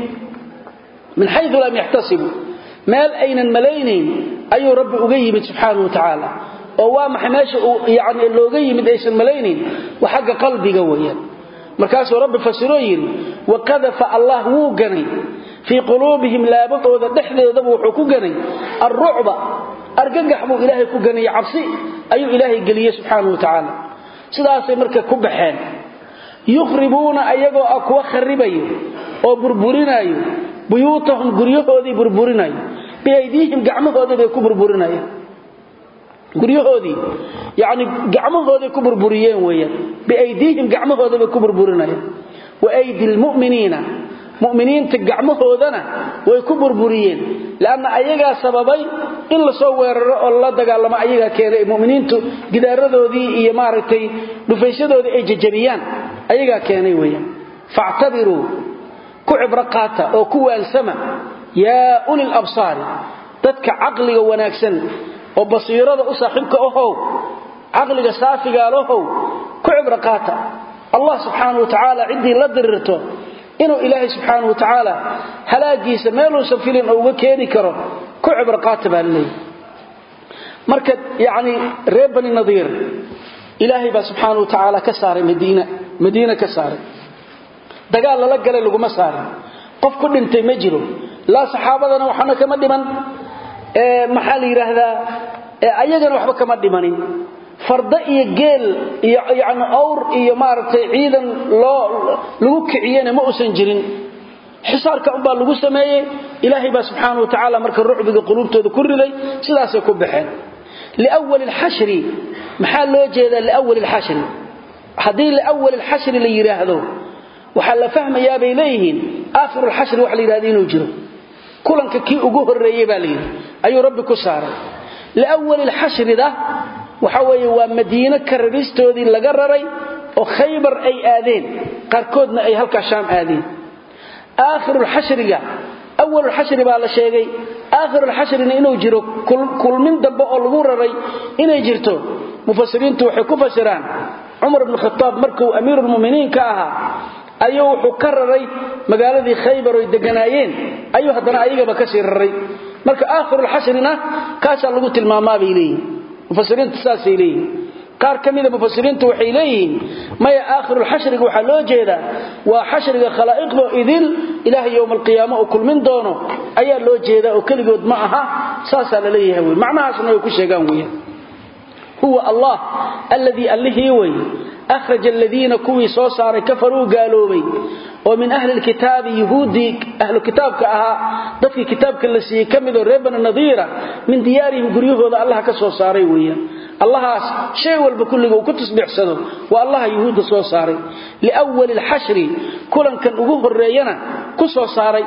min xayu lam yaxtasibuu meel aynan malaynayn ayuu rabbi uga yimid subxaana wa tacaala oo waa maxay meesha uu yani looga yimid aysan malaynayn waa xagga qalbiga weeyaan markaasuu rabbi fasiroo yidhi wakadafa allah wuu ganay fii quluubihim laabadooda dhexdeedaba wuxuu ku ganay alrucba argagax buu ilaahay ku ganaya cabsi ayuu ilaahay geliyey subxaana wa tacaala sidaasay marka ku baxeen yukhribuuna ayagoo ah kuwa kharibayo oo burburinayo buyuutahum guryahoodii burburinayo biaydiihim gacmahoodii bay ku burburinayaan guryahoodii yani gacmahooday ku burburiyeen weyaan biaydiihim gacmahooda bay ku burburinayaan wa aydi lmuminiina muminiinta gacmahoodana way ku burburiyeen lanna ayagaa sababay in lasoo weeraro oo lala dagaalamo ayagaa keenay muminiintu gidaaradoodii iyo maaragtay dhufaysyadoodii ay jajabiyaan ayagaa keenay weyaan factabiruu ku cibro qaata oo ku waansama yaa uli labsaari dadka caqliga wanaagsan oo basiirada u saaxiibka ahow caqliga saafigaalahow ku cibro qaata allah subxaana wa tacaala ciddii la dirirto inuu ilaahay subxaana wa tacaala halaagiisa meeluusan filin oo uga keeni karo ku cibro qaata baa laleeyahy marka yacni reer bani nadiir ilaahay baa subxaana wa tacaala ka saaray madiina madiina ka saaray dagaal lala galay laguma saarin qof ku dhintay ma jiro laa saxaabadana waxana kama dhiman maxaa la yidhaahdaa ayagana waxba kama dhimanin farda iyo geel iyo yani awr iyo maaragtay ciidan loo lagu kiciyena ma uusan jirin xisaarka unbaa lagu sameeyey ilaahay baa subxaana wa tacaala marka rucbiga quluubtooda ku riday sidaasay ku baxeen liwali lxashri maxaa loo jeedaa liwali lxashri haddii liwali lxashri la yidhaahdo waxaa la fahmayaa bay leeyihiin aakhiru lxashri waxa la yidhahda inuu jiro kulanka kii ugu horreeyey baa layidhi ayuu rabbi ku saaray liwali lxashrida waxa weeye waa madiino ka raristoodii laga raray oo khaybar ay aadeen qaarkoodna ay halkaa shaam aadeen aakhirulxashriga awalulxashri baa la sheegay aakhirulxashrina inuu jiro kulmin dambe oo lagu raray inay jirto mufasiriintu waxay ku fasiraan cumar bnu khataab markuu amiirulmuminiin ka ahaa ayuu wuxuu ka raray magaaladii khaybar oy deganaayeen ayuu haddana ayagaba kasii raray marka aakhirulxashrina kaasaa lagu tilmaamaabay leeyihin mufasiriintu saasay leeyihin qaar ka mida mufasiriintu waxay leeyihiin maya aakhirulxashriga waxaa loo jeedaa waa xashriga khalaa'iqdoo idil ilaahay yowma alqiyaama uu kulmin doono ayaa loo jeedaa oo keligood ma aha saasaa la leeyahay wey macnahaasna way ku sheegaan weeyaan huwa allah alladii allihii wey akhraja aladiina kuwii soo saaray kafaruu gaaloobay oo min ahli lkitaabi yuhuuddii ahlu kitaabka ahaa dadkii kitaabka la siiyey ka midoo reer bani nadiira min diyaarihim guryahooda allah ka soo saaray weeyaan allahaas shay walba kulliga uu ku tasbiixsado waa allaha yuhuudda soo saaray liwali lxashri kulankan ugu horreeyana ku soo saaray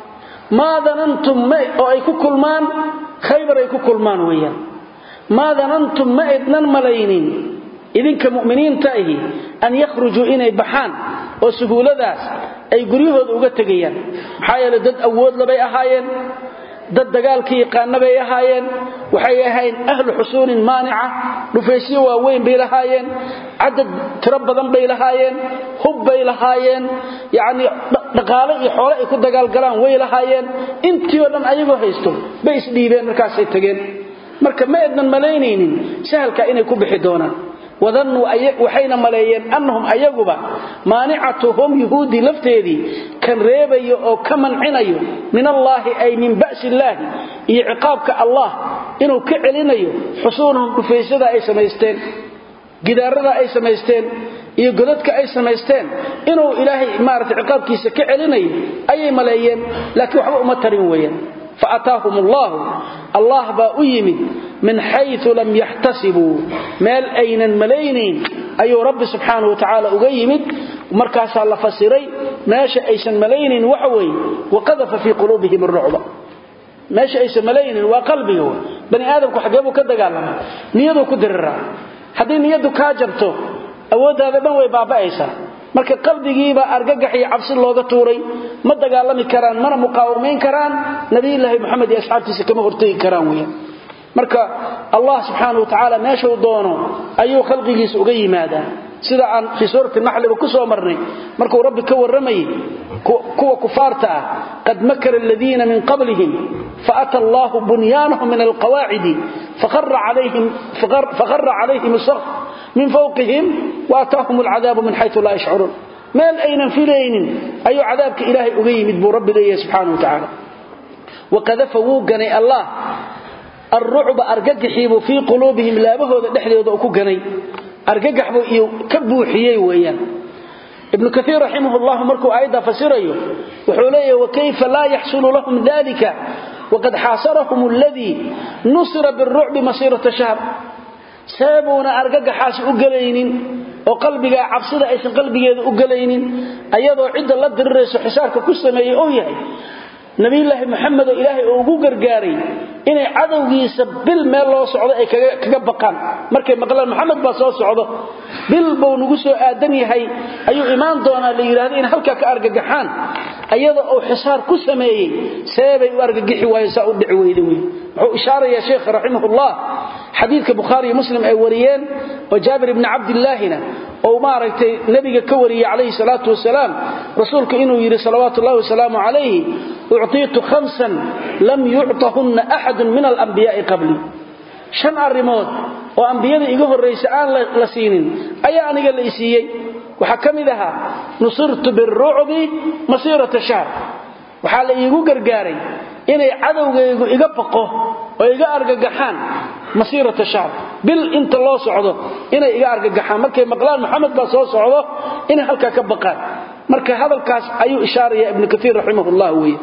maa danantum oo ay ku kulmaan khaybar ay ku kulmaan weeyaan maa danantum ma idnan malaynin idinka mu'miniinta ahi an yakhrujuu inay baxaan oo suhuuladaas ay guryahooda uga tegayaan maxaa yeele dad awoodlabay ahaayeen dad dagaalka yaqaana bay ahaayeen waxay ahayn ahlu xusuunin maanica dhufaysyo waaweyn bay lahaayeen cadad tiro badan bay lahaayeen hub bay lahaayeen yacnii dhaqaale iyo xoole ay ku dagaalgalaan way lahaayeen intii oo dhan ayagoo haysto bay isdhiibeen markaasay tageen marka ma ednan malaynaynin sahalkaa inay ku bixi doonaan wadannuu waxayna maleeyeen annahum ayaguba maanicatuhum yuhuuddii lafteedii kan reebayo oo ka mancinayo min allaahi ay min ba'si illaahi iyo ciqaabka allah inuu ka celinayo xusuunahum dhufaysada ay samaysteen gidaarada ay samaysteen iyo godadka ay samaysteen inuu ilaahay maarata ciqaabkiisa ka celinayo ayay maleeyeen laakiin waxba uma tarin weeyaan faataahum allahu allah baa u yimid min xayu lam yaxtasibuu meel aynan malaynayn ayuu rabbi subxaanau watacaala uga yimid markaasaa la fasiray meesha aysan malaynayn waxa weeye waqadafa fii quluubihim arucba meesha aysan malaynayn waa qalbiga w bani aadamku xageebuu ka dagaalama niyaduu ku diriraa haddii niyaddu kaa jabto awooddaada dhan way baaba'aysaa marka qalbigiibaa argagax iyo cabsi looga tuuray ma dagaalami karaan mana muqaawamayn karaan nabiyulaahi moxamed iyo asxaabtiisa kama hortegi karaan weyaan marka allah subxaana watacaala meeshuu doono ayuu khalqigiisa uga yimaadaa sida aan fii suurati naxliba ku soo marnay markuu rabbi ka warramayay kuwa kufaarta ah qad makara aladiina min qablihim faata allahu bunyaanahum min alqawaacidi fakhara calayhim isaqf min fawqihim waataahum alcadaabu min xayu laa yashcuruun meel aynan filaynin ayuu cadaabka ilaahay uga yimid buu rabbi leeyahay subxaana wa tacaala waqadafa wuu ganay allah alrucba argagaxiibuu fii quluubihim laabahooda dhexdooda ku ganay argagax buu iyo ka buuxiyey weeyaan ibnu kaiir raximah llahu markuu aayadda fasirayo wuxuu leeyahy wakayfa laa yaxsulu lahum dalika waqad xaasarahum aladii nusira birucbi masiirata shahr seebuuna argagaxaasi u gelaynin oo qalbigaa cabsida aysan qalbigeeda u gelaynin ayadoo cidda la dirirayso xisaarka ku sameeyey ou yahay nabiyulaahi maxamed oo ilaahay uu ugu gargaaray inay cadowgiisa bil meel loo socdo ay kaga baqaan markay maqlaan maxamed baa soo socdo bil buu nagu soo aadan yahay ayuu imaan doonaa la yidhahdo inay halkaa ka argagaxaan ayada uu xisaar ku sameeyey seebay u argagixi waayo saa u dhici weyda wey wuxuu ishaarayaa sheekha raximahullah xadiidka bukhaariiyo muslim ay wariyeen oo jaabir ibni cabdillaahina ou maaragtay nebiga ka wariyey calayhi salaatu wasalaam rasuulku inuu yidhi salawaatu ullahi wasalaamu calayhi uctiitu khamsan lam yuctahunna axadun min alambiyaai qablii shan arrimood oo ambiyada iga horraysa aan la siinin ayaa aniga la isiiyey waxaa ka mid ahaa nusirtu birucbi masiirata shahr waxaa la iigu gargaaray inay cadowgaygu iga baqo oo iga argagaxaan masiirata shahr bil inta loo socdo inay iga argagaxaan markay maqlaan maxamed baa soo socdo inay halkaa ka baqaan marka hadalkaas ayuu ishaaraya ibnu kaiir raximahullah weye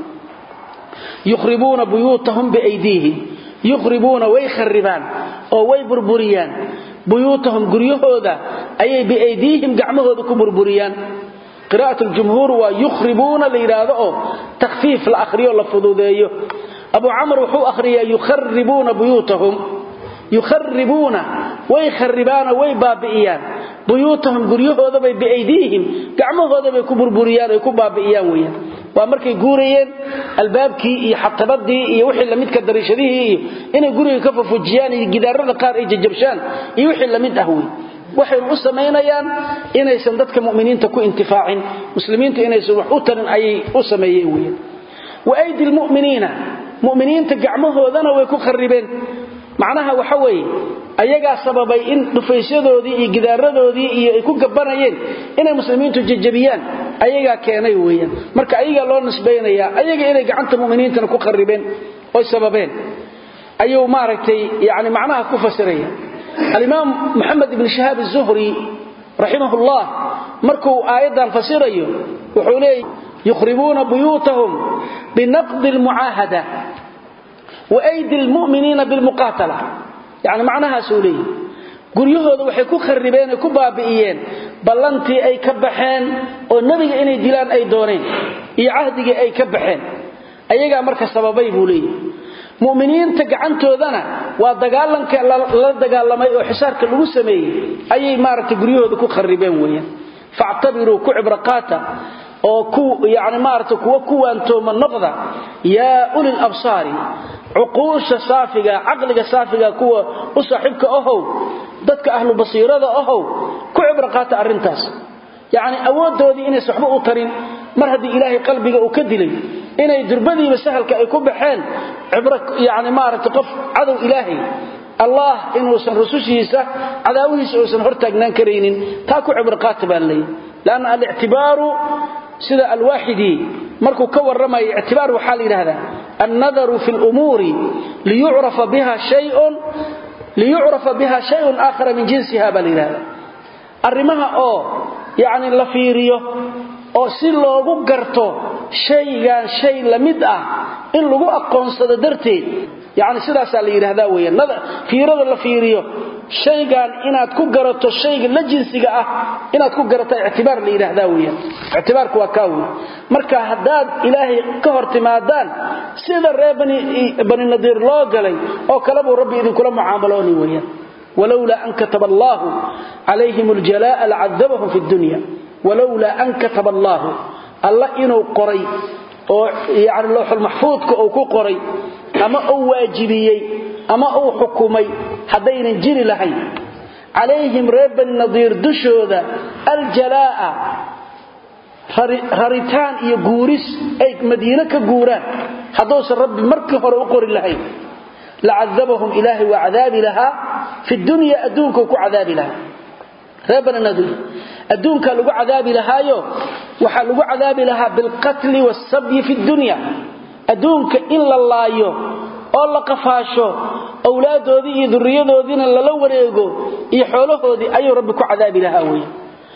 yukhribuuna buyuutahum biaydiihim yukhribuuna way kharibaan oo way burburiyaan buyuutahum guryahooda ayay biaydiihim gacmahooda ku burburiyaan qira'at ljumhuur waa yukhribuuna la yidhaahdo oo takhfiif la akhriyo la fududeeyo abu camr wuxuu akhriyaa yukharibuuna buyuutahum yukharibuuna way kharibaano way baabi'iyaan buyuutahum guryahoodabay biaydiihim gacmahoodabay ku burburiyaan ay ku baabi'iyaan weyaan waa markay guurayeen albaabkii iyo xatabadii iyo wixii lamidka dariishadihii iyo inay guriga ka fafujiyaan iyo gidaarada qaar ay jajabshaan iyo wixii lamid ah wey waxaynu u samaynayaan inaysan dadka muminiinta ku intifaacin muslimiinta inaysan wax u tarin ayay u sameeyeen weyaan wa aydi lmuminiina muminiinta gacmahoodana way ku kharibeen macnaha waxa weeye ayagaa sababay in dhufaysyadoodii iyo gidaaradoodii iyo ay ku gabanayeen inay muslimiintu jajabiyaan ayagaa keenay weeyaan marka ayagaa loo nisbaynayaa ayaga inay gacanta muminiintana ku kharibeen oy sababeen ayuu maaragtay yani macnaha ku fasiraya alimaam moxamed ibn shahaab azuhri raximahullah markuu aayaddan fasirayo wuxuu leeyay yukhribuuna buyuutahum binaqdi lmucaahada waydi lmuminiina bilmuqaatala yani macnahaasuu leeyahy guryahooda waxay ku kharibeen ay ku baabi'iyeen ballantii ay ka baxeen oo nebiga inay dilaan ay dooneen iyo cahdigii ay ka baxeen ayagaa marka sababay buu leeyahy muminiinta gacantoodana waa dagaalanka lala dagaalamay oo xisaarka lagu sameeyey ayay maaragtay guryahooda ku kharibeen weeyaan factabiruu ku cibraqaata oo yani maarata kuwa ku waantooma noqda yaa ulil absaari cuquusha saafiga caqliga saafiga kuwa u saaxiibka ahow dadka ahlu basiirada ahow ku cibro qaata arrintaas yacni awooddoodii inaysan waxba u tarin mar haddii ilaahay qalbiga uu ka dilay inay durbadiiba sahalka ay ku baxeen cibro yani maaragta qof cadow ilaahay allah inuusan rusushiisa cadaawihiisa uusan hortaagnaan karaynin taa ku cibro qaata baa leeyahy lanna alictibaaru sida alwaaxidii markuu ka warramayo ictibaar waxaa la yidhahdaa annadaru fi lumuuri liyucrafa biha shayun liyucrafa biha shayun aakhara min jinsiha baa la yidhahdaa arrimaha oo yacni la fiiriyo oo si loogu garto shaygan shay la mid ah in lagu aqoonsado darteed yacni sidaasaa la yidhaahdaa weeyaan fiirada la fiiriyo shaygan inaad ku garato shayga la jinsiga ah inaad ku garato ictibaar la yidhaahdaa weeyaan ictibaarku waa kaa wey marka haddaad ilaahay ka hor timaadaan sida reer bani nadiir loo galay oo kale buu rabbi idinkula mucaamalooni weeyaan walowlaa an kataba allaahu calayhim aljalaa'a lacadabahum fi dunya walowlaa an kataba allaahu alla inuu qoray oo yani looxulmaxfuudka uu ku qoray ama uu waajibiyey ama uu xukumay haddaynan jiri lahayn calayhim reer bani nadiir dushooda aljalaa'a raritaan iyo guuris ay madiine ka guuraan hadduusan rabbi markii hore u qori lahayn lacadabahum ilaahay waa cadaabi lahaa fi dunya adduunkau ku cadaabi lahaa reer bani nadiir adduunkaa lagu cadaabi lahaayo waxaa lagu cadaabi lahaa bilqatli waasabyi fi dunya adduunka in la laayo oo la qafaasho awlaaddoodii iyo durriyadoodiina lala wareego iyo xoolahoodii ayuu rabbi ku cadaabi lahaa weeye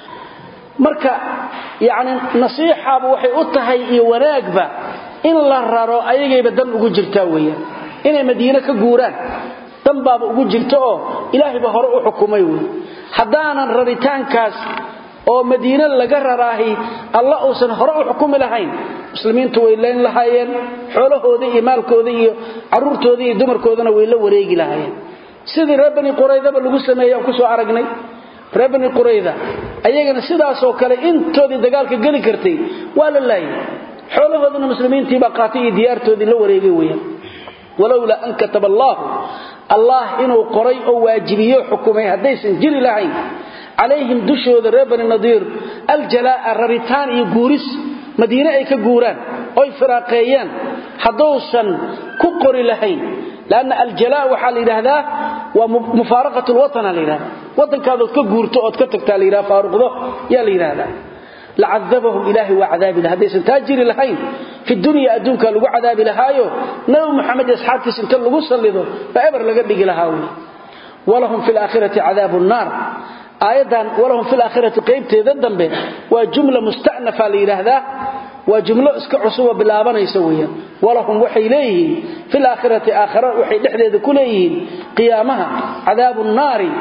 marka yacni nasiixaaba waxay u tahay iyo wanaagba in la raro ayagayba dan ugu jirtaa weeyaan inay madiine ka guuraan dan baaba ugu jirta oo ilaahayba hore u xukumay wey haddaanan raritaankaas oo madiine laga raraahi alla uusan hore u xukumi lahayn muslimiintu way leyn lahaayeen xoolahooda iyo maalkooda iyo caruurtooda iyo dumarkoodana way la wareegi lahaayeen sidii reer bani quraydaba lagu sameeyey aan ku soo aragnay reer bani qurayda ayagana sidaasoo kale intoodii dagaalka geli kartay waa la laayay xoolahoodana muslimiintiibaa qaatay iyo diyaartoodii la wareegay weyaan walowlaa an kataba allaahu allah inuu qoray oo waajibiyo xukumay haddaysan jiri lahayn calayhim dushooda reer bani nadiir aljalaa'a raritaan iyo guuris madiine ay ka guuraan oy firaaqeeyaan hadduusan ku qori lahayn lanna aljalaa waxaa la yidhaahdaa waa mufaaraqat lwatana la yidhahda waddankaadood ka guurto ood ka tagtaa la yidhaha faaruqdo yaa la yidhaahdaa lacadabahum ilaahay waa cadaabi laha haddaysan taa jiri lahayn fi dunya adduunkaa lagu cadaabi lahaayo nabi muxamed iyo asxaabtiisa inta lagu sallido baa eber laga dhigi lahaa wey walahum fi laakhirati cadaabu nnaar aayaddan walahum fi laakhirati qaybteeda dambe waa jumla musta'nafa la yidhaahdaa waa jumlo iska cusuboo bilaabanaysa weeyaan walahum waxay leeyihiin fi laakhirati aakhara waxay dhexdeeda ku leeyihiin qiyaamaha cadaabu nnaari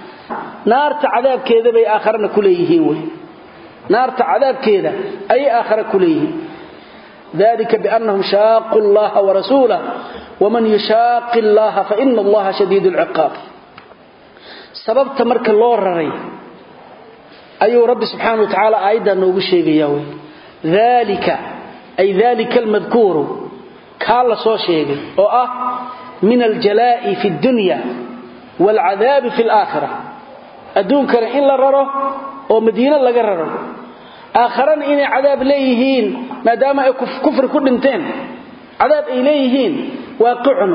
naarta cadaabkeeda bay aakharana ku leeyihiin wey naarta cadaabkeeda ayay aakhara ku leeyihiin dalika biannahum shaaquu llaha warasuulah waman yushaaqi llaha faina allaha shadiid lciqaab sababta marka loo raray ayuu rabbi subxaana wa tacaala aayaddaa noogu sheegaya wey dalika ay dalika almadkuuru kaa la soo sheegay oo ah min aljalaa'i fi اdunya waalcadaabi fi alaakhira adduunkana in la raro oo madiine laga raro aakharana inay cadaab leeyihiin maadaama ay kufri ku dhinteen cadaab ay leeyihiin waaqicun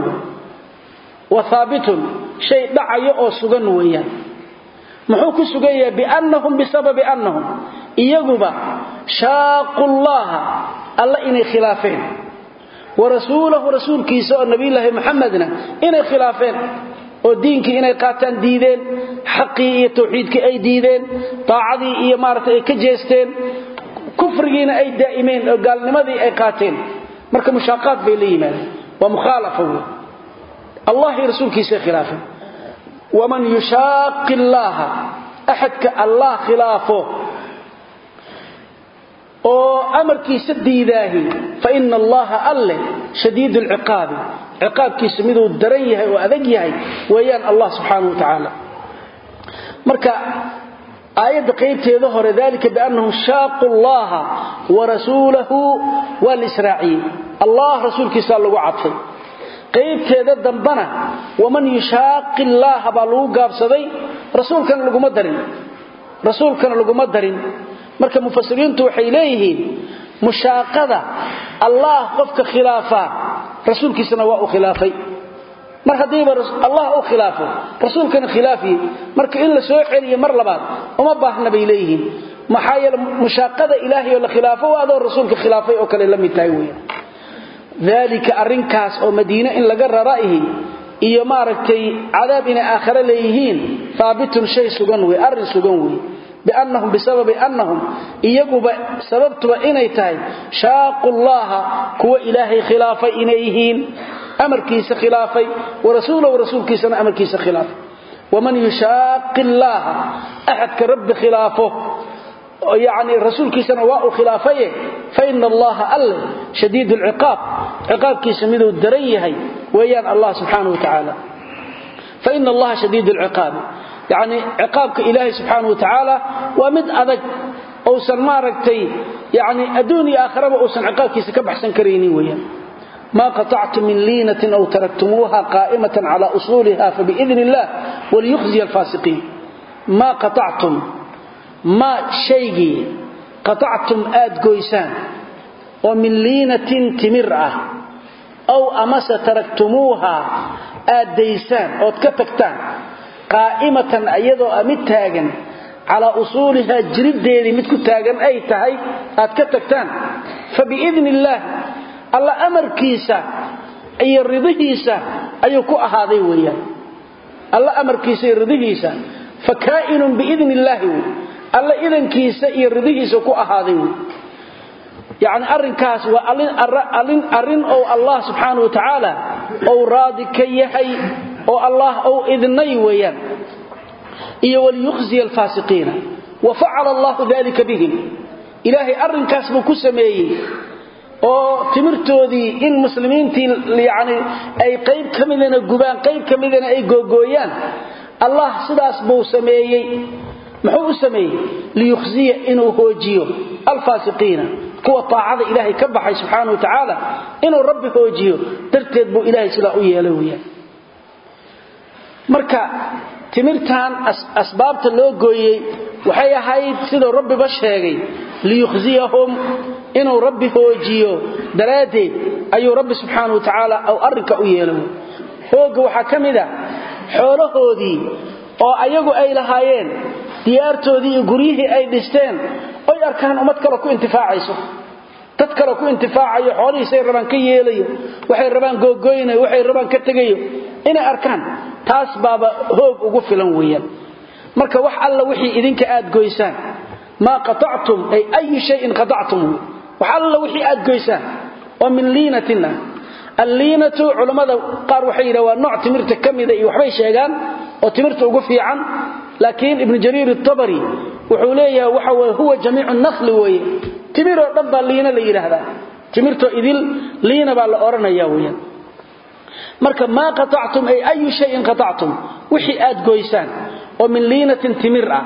wa haabitun shay dhacayo oo sugan weeyaan muxuu ku sugan yahay biannahum bisababi annahum iyaguba shaaqu llaha alla inay khilaafeen wa rasuulahu rasuulkiisa oo nabiyulaahi muxamedna inay khilaafeen oo diinkii inay qaataan diideen xaqii iyo tawxiidkii ay diideen daacadii iyo maaragtay ay ka jeesteen kufrigiina ay daa'imeen oo gaalnimadii ay qaateen marka mushaaqaad bay la yimaadeen waa mukhaalafa wey allah iyo rasuulkiisay khilaafeen waman yushaaqi llaaha axadka allah khilaafo oo amarkiisa diidaahi fa ina allaha alle shadiid lciqaabi ciqaabkiisu miduu daran yahay oo adag yahay weeyaan allah subxaanau wa tacaala marka aayadda qaybteeda hore dalika biannahum shaaqu llaha wa rasuulahu waa la israaciyey allah rasuulkiisaa lagu cadfay qaybteeda dambana waman yushaaqi llaaha baa lagu gaabsaday rasuulkana laguma darin rasuulkana laguma darin marka mufasiriintu waxay leeyihiin mushaaqada allah qofka khilaafaa rasuulkiisana waa uu khilaafay mar haddiiba allah u khilaafo rasuulkana khilaafiye marka in la soo celiyo mar labaad uma baahna bay leeyihiin maxaa yeele mushaaqada ilaahay oo la khilaafo waa adoo rasuulka khilaafay oo kale la mid tahay weeyaan dalika arrinkaas oo madiine in laga raraihi iyo maaragtay cadaab inay aakhare leeyihiin haabitun shay sugan wey arrin sugan wey biannahum bisababi annahum iyaguba sababtuba inay tahay shaaqu llaha kuwa ilaahay khilaafay inay yihiin amarkiisa khilaafay warasuulahu rasuulkiisana amarkiisa khilaafay waman yushaaqi llaaha axadka rabbi khilaafo yani rasuulkiisana waa uu khilaafaye faina allaha alle shadiid lciqaab ciqaabkiisa miduu daran yahay weeyaan allah subxaana watacaala faina allaha shadiid lciqaabi yani ciqaabka ilaahay subxaana watacaala waa mid adag uusan maaragtay yani adduun iyo aakhiraba uusan ciqaabkiisa ka baxsan karaynin weeyaan ma qaطactum min liinatin aw taraktumuuha qaa'imatan cala usuuliha fabiidn illah waliyukhziya alfaasiqiin ma qaactum ma shaygii qaطactum aad goysaan oo min liinatin timir ah aw amase taraktumuuha aad daysaan ood ka tagtaan qaa'imatan iyadoo a mid taagan calaa usuulihaa jiriddeedii mid ku taagan ay tahay aad ka tagtaan fabiidn illaah alla amarkiisa iyo ridihiisa ayuu ku ahaaday weeyaan alla amarkiisa iyo ridihiisa fa kaa'inun biidn illaahi wey alla idankiisa iyo ridihiisa ku ahaaday wey yacni arrinkaas waa arrin ou allah subxaana wa tacaala ou raadi ka yahay oo allah ou idnay weeyaan iyo waliyukhziya alfaasiqiina wa facala allahu dalika bihim ilaahay arrinkaas buu ku sameeyey oo timirtoodii in muslimiintii yani ay qayb ka midana gubaan qayb ka midana ay googooyaan allah sidaas buu sameeyey muxuu u sameeyey liyukhziya inuu hoojiyo alfaasiqiina kuwa taacada ilaahay ka baxay subxaana wa tacaala inuu rabbi hoojiyo darteed buu ilaahay sidaa u yeelay weyaan marka timirtan asbaabta loo gooyey waxay ahayd siduu rabbiba sheegay liyukhziyahum inuu rabbi hoojiyo daraaddeed ayuu rabbi subxaana wa tacaala ou arrinka u yeelay hoogga waxaa ka mid a xoolahoodii oo ayagu ay lahaayeen diyaartoodii iyo guryihii ay dhisteen oy arkaan ummad kale ku intifaacayso dad kale ku intifaacayo xoolihiisay rabaan ka yeelayo waxay rabaan googoynayo waxay rabaan ka tegayo inay arkaan taas baaba hoog ugu filan weeyaan marka wax alla wixii idinka aad goysaan maa qaactum ay ayu shayin qaactum wax alla wixii aad goysaan oo min liinatin ah alliinatu culammada qaar waxay yidhaha waa nooc timirta ka mida iyo waxbay sheegaan oo timirta ugu fiican laakiin ibnu jariir atabari wuxuu leeyahay waxa weye huwa jamiicu nakli weeye timiroo dhan baa liina la yidhaahdaa timirtoo idil liina baa la odhanaya weyaan marka maa qaactum ay ayu shayin qaactum wixii aad goysaan oo min liinatin timir ah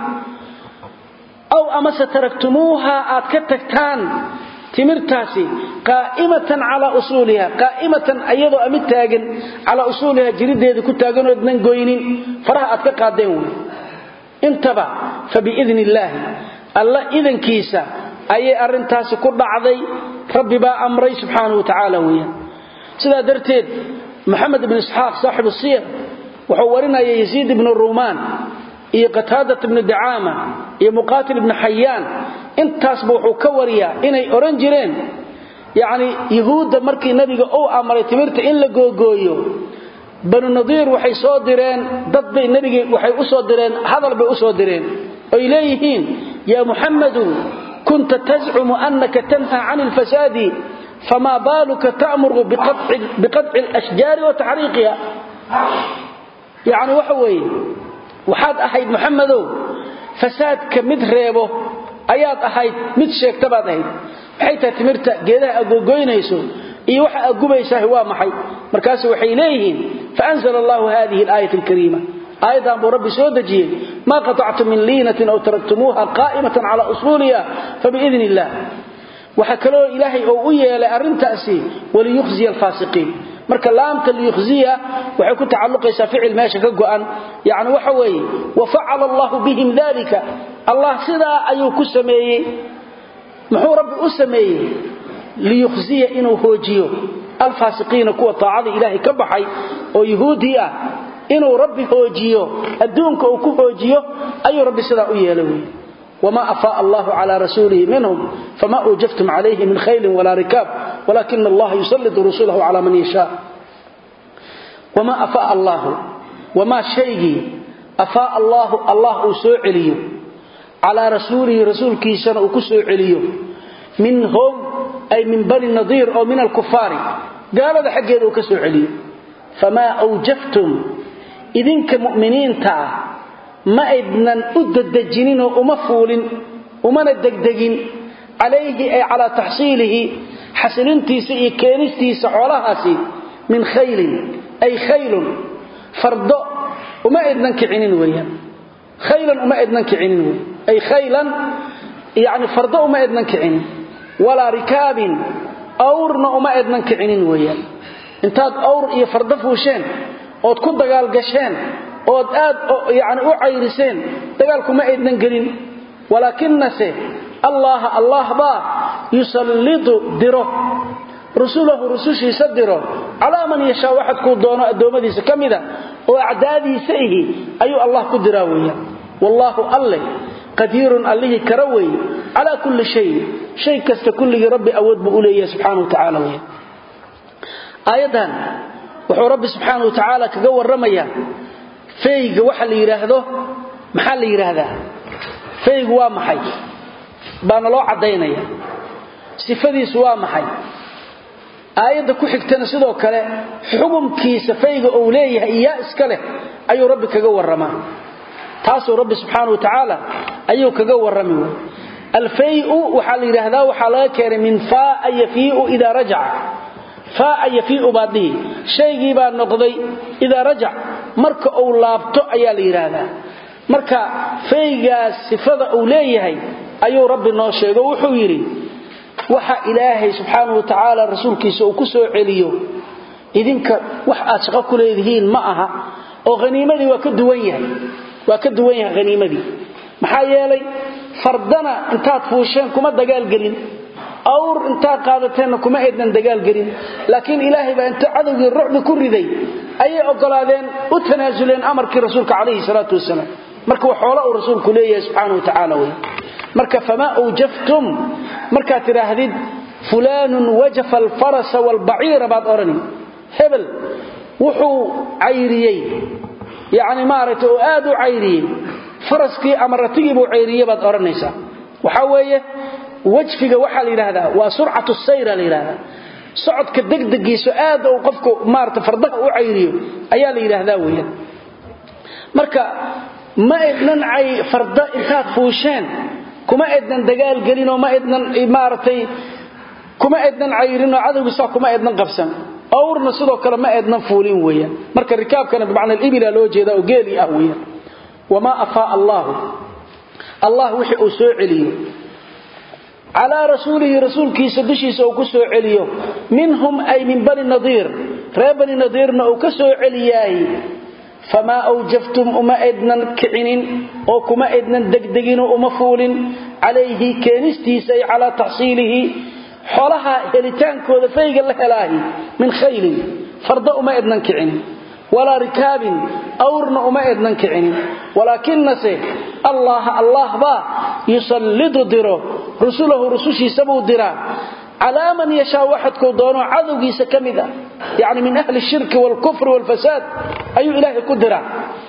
aw amase taraktumuuha aad ka tagtaan timirtaasi qaa'imatan calaa usuuliha qaa'imatan ayadoo amid taagan calaa usuuliha jirideeda ku taaganoodnan goynin faraha aad ka qaadeen wey intaba fa biidn illaahi alla idankiisa ayay arrintaasi ku dhacday rabbi baa amray subxaanahu wa tacaala weeyaan sidaa darteed moxamed ibnu isxaaq saaxibu siyar wuxuu warinaya yasiid ibnu ruumaan iyo qataadat ibnu dacaama iyo muqaatil ibnu xayaan intaasba wuxuu ka wariyaa inay odhan jireen yacni yuhuudda markii nebiga uu amray timirta in la googooyo banu nadiir waxay soo direen dad bay nebiga waxay u soo direen hadal bay u soo direen oy leeyihiin yaa muxammadu kunta tazcumu annaka tanha cani alfasaadi famaa baaluka ta'muru biqadci alashjaari wa taxriiqiha yacni waxa weeye waxaad ahayd muxamedow fasaadka mid reebo ayaad ahayd mid sheegta baad ahayd maxay tahay timirta geedaha agoogoynayso iyo waxa agubaysaah waa maxay markaas waxay leeyihiin faanzla allahu hadihi alaayat alkariima aayaddan buu rabbi soo dejiyey maa qaطactum min liinatin aw taraktumuuha qaa'imatan cala usuuliha fabiidn illah waxaa kaloo ilaahay oo u yeelay arrintaasi waliyukhziya alfaasiqiin marka laamta liyukhziya waxay ku tacalluqaysaa ficil meesha ka go'an yacni waxa weeye wa facala allahu bihim dalika allah sidaa ayuu ku sameeyey muxuu rabbi u sameeyey liyukhziya inuu hoojiyo alfaasiqiina kuwa taacada ilaahay ka baxay oo yuhuudii ah inuu rabbi hoojiyo adduunka uu ku hoojiyo ayuu rabbi sidaa u yeelay wey wma afaa allahu cla rasuulihi minhum fama uujaftum calayhi min khaylin walaa rikaab walakina allaha yusalitu rusulahu cala man yashaa wma afaa allaahu wamaa shaygii afaa allaahu allah uu soo celiyo calaa rasuulihi rasuulkiisana uu ku soo celiyo minhum ay min bani nadiir oo min alkufaari gaalada xaggeeda uu ka soo celiyo famaa awjaftum idinka mu'miniinta ah ma aydnan u dadejinninoo uma fuulin umana degdegin calayhi ay calaa taxsiilihi xasilintiisa iyo keenistiisa xoolahaasi min khaylin ay khaylun fardo uma aydnan kicinin weeyaan khaylan uma aydnan kicinin wey ay khaylan yacni fardo uma aydnan kicinin walaa rikaabin awrna uma aydnan kicinin weeyaan intaad awr iyo fardo fuusheen ood ku dagaalgasheen ood aad yani u cayriseen dagaalkuma aydnan gelin walaakinase allaha allah baa yusallidu diro rusulahu rusushiisa diro calaa man yashaa waxad kuu doono addoommadiisa ka mida oo acdaadiisa ihi ayuu allah ku diraa weeyaan wallaahu alle qadiirun allihii kara weeye calaa kulli shayin shay kasta kulligii rabbi awood buu u leeyahay subxana wa tacaala weyaan aayaddan wuxuu rabbi subxaana wa tacaala kaga warramayaa feyga waxa la yidhaahdo maxaa la yidhaahdaa feygu waa maxay baana loo caddaynaya sifadiisu waa maxay aayadda ku xigtana sidoo kale xukumkiisa fayga uu leeyahay iyaa iska leh ayuu rabbi kaga warramaa taasuu rabbi subxaana wa tacaala ayuu kaga warrami wey alfayu waxaa la yidhaahdaa waxaa laga keenay min faaa yafiiu idaa rajaca faaa yafiiu baad dhihi shaygii baa noqday idaa rajac marka uu laabto ayaa la yidhaahdaa marka faygaas sifada uu leeyahay ayuu rabbi noo sheego wuxuu yidhi waxa ilaahay subxaana wa tacaala rasuulkiisa uu ku soo celiyo idinka wax aad shaqo ku leedihiin ma aha oo haniimadii waa ka duwan yahay waa ka duwan yahay haniimadii maxaa yeelay fardana intaad fuusheen kuma dagaalgelin awr intaad qaadateenna kuma aydnan dagaalgelin laakiin ilaahay baa inta cadowgii rucbi ku riday ayay ogolaadeen u tanaasuleen amarkii rasuulka calayhi salaatu wasalaam marka wa xoolo uu rasuulku leeyahay subxaana wa tacaala wey marka famaa awjaftum markaad tidhaahdid fulaanun wajafa alfarasa waalbaciira baad odhani hebel wuxuu cayriyey yacni maaragtay oo aad u cayriyey faraskii ama ratigii buu cayriye baad odhanaysaa waxaa weeye wajfiga waxaa la yidhaahdaa waa surcatu sayra la yidhahdaa socodka degdegiiso aad uu qofku maarata fardaha u cayriyo ayaa la yidhaahdaa weeyaan marka ma aydnan farda intaad fuusheen kuma aydnan dagaalgelinoo ma aydnan maaragtay kuma aydnan cayrinoo cadowgiisaa kuma aydnan qabsan awrna sidoo kale ma aydnan fuulin weeyaan marka rikaabkana bimacna alibila loo jeedaa oo geeli ah weeyaan wamaa afaa allaahu allah wixii uu soo celiyo calaa rasuulihi rasuulkiisa dushiisa uu ku soo celiyo minhum ay min bani nadiir reer bani nadiirna uu ka soo celiyaay famaa awjaftum uma aydnan kicinin oo kuma aydnan degdeginoo uma fuulin calayhi keenistiisa ay calaa taxsiilihi xolaha helitaankooda fayga la helaahi min khaylin farda uma aydnan kicinin walaa rikaabin awrna uma aydnan kicinin walaakinase allaha allah baa yusallidu diro rusulahu rusushiisa buu diraa calaa man yashaa waxadkuu doono cadowgiisa ka mid ah yacni min ahli shirki waalkufri waalfasaad ayuu ilaahay ku diraa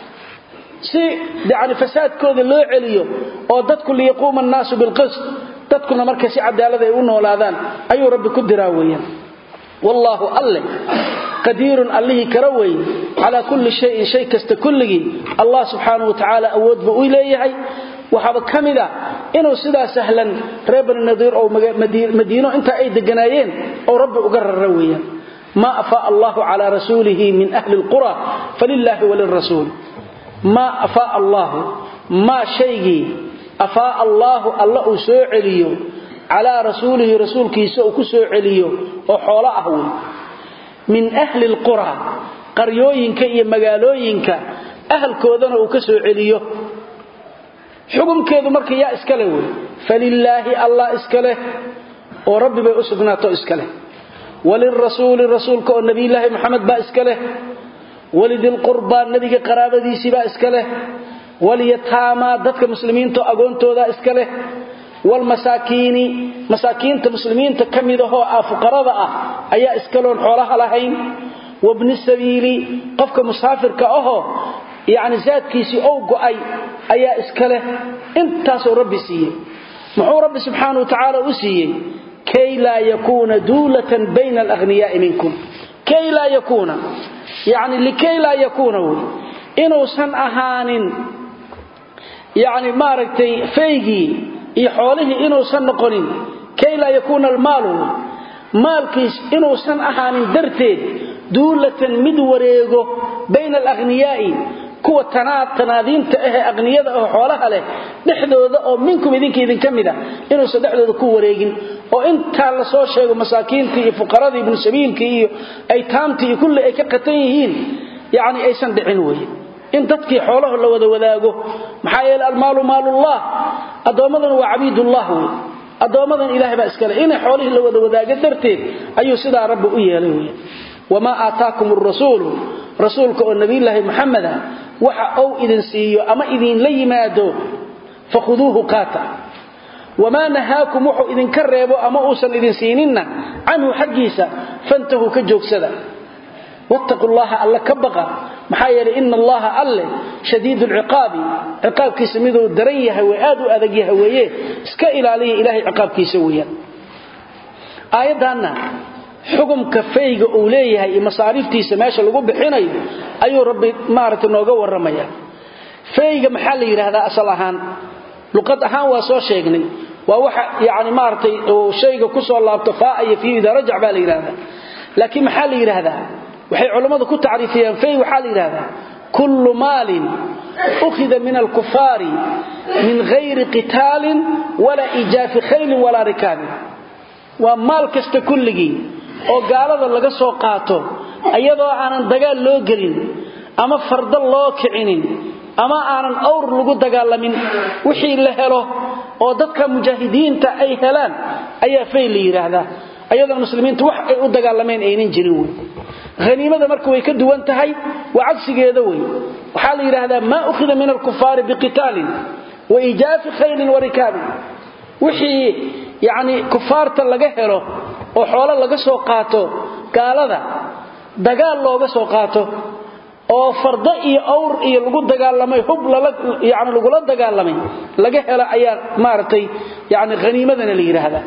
si yani fasaadkooda loo celiyo oo dadku liyaquuma annaasu bilqist dadkuna marka si cadaalad ay u noolaadaan ayuu rabbi ku diraa weeyaan wallaahu alle qadiirun allihii kara weeye calaa kulli shayin shay kasta kulligii allah subxaanahu wa tacaala awood buu u leeyahay waxaaba ka mid a inuu sidaa sahlan reer bani nadiir oo madiino intaa ay deganaayeen oo rabbi uga rara weeyaan maa afaa allahu calaa rasuulihi min ahli lqura falilaahi walirasuul maa afaa allaahu maa shaygii afaa allaahu alla uu soo celiyo calaa rasuulihi rasuulkiisa uu ku soo celiyo oo xoolo ah wey min ahli lqura qaryooyinka iyo magaalooyinka ahalkoodana uu ka soo celiyo xukumkeedu marka yaa iskale wey falilaahi allah iska leh oo rabbi bay u sugnaato iska leh walirasuuli rasuulka oo nebiyulaahi moxamed baa iska leh walidilqurbaa nebiga qaraabadiisiibaa iska leh walyataamaa dadka muslimiinta agoontooda iska leh walmasaakiini masaakiinta muslimiinta ka midahoo ah fuqarada ah ayaa iskaloon xoolaha lahayn wabni sabiili qofka musaafirka ahoo yacni saadkiisii ou go'ay ayaa iska leh intaasuu rabbi siiyey muxuu rabbi subxaana wa tacaala u siiyey kay laa yakuuna duulatan bayna alahniyaai minkum kay laa yakuuna yacni likay laa yakuuna wey inuusan ahaanin yacni maaragtay faygii iyo xoolihii inuusan noqonin kay laa yakuuna almaalu wey maalkiis inuusan ahaanin darteed duulatan mid wareego bayna alahniyaai kuwa tanaadiinta ahee aqniyada oo xoolaha leh dhexdooda oo minkum idinka idinka mida inuusan dhexdooda ku wareegin oo intaa la soo sheego masaakiintii iyo fuqaradii ibnu sabiilkii iyo aytaamtii iyo kulli ay ka qatan yihiin yacni aysan dhicin weye in dadkii xoolaha la wada wadaago maxaa yeele almaalu maalullah addoommadan waa cabiidullah wey addoommadan ilahay baa iskale inay xoolihii la wada wadaago darteed ayuu sidaa rabbi u yeelay wey wamaa aataakum arasuulu rasuulka oo nabiyulaahi muxameda waxa uu idin siiyo ama idinla yimaado fakhuduuhu qaata wamaa nahaakum wuxuu idinka reebo ama uusan idin siininna canhu xaggiisa fantahuu ka joogsada wattaqu llaha alle ka baqa maxaa yeelay ina allaha alle shadiidu lciqaabi ciqaabkiisa miduu daran yahay wey aad u adag yahay weeye iska ilaaliya ilahay ciqaabkiisa weeyaan aayaddaanna xukumka fayga uu leeyahay iyo masaariiftiisa meesha lagu bixinayo ayuu rabbi maaragtay nooga warramaya fayga maxaa la yidhaahdaa asal ahaan luqad ahaan waa soo sheegnay waa waxa yani maaragtay uu shayga ku soo laabto faa iyo fiihi idaa rajac baa la yidhahdaa laakiin maxaa la yidhaahdaa waxay culammadu ku tacriifiyeen fay waxaa la yidhahdaa kullu maalin ukhida min alkufaari min hayri qitaalin walaa ijaafi khaylin walaa rikaabin waa maal kasta kulligii oo gaalada laga soo qaato iyadoo aanan dagaal loo gelin ama fardo loo kicinin ama aanan awr lagu dagaalamin wixii la helo oo dadka mujaahidiinta ay helaan ayaa fay la yidhaahdaa ayadoon muslimiintu wax ay u dagaalameen aynan jirin wey haniimada marka way ka duwan tahay waa cagsigeeda wey waxaa la yidhaahdaa maa ukhida min alkufaari biqitaalin wa ijaafi khaylin wa rikaabin wixii yacni kufaarta laga helo oo xoolo laga soo qaato gaalada dagaal looga soo qaato oo fardo iyo awr iyo lagu dagaalamay hub yani lagula dagaalamay laga helo ayaa maaragtay yani haniimadana la yidhaahdaa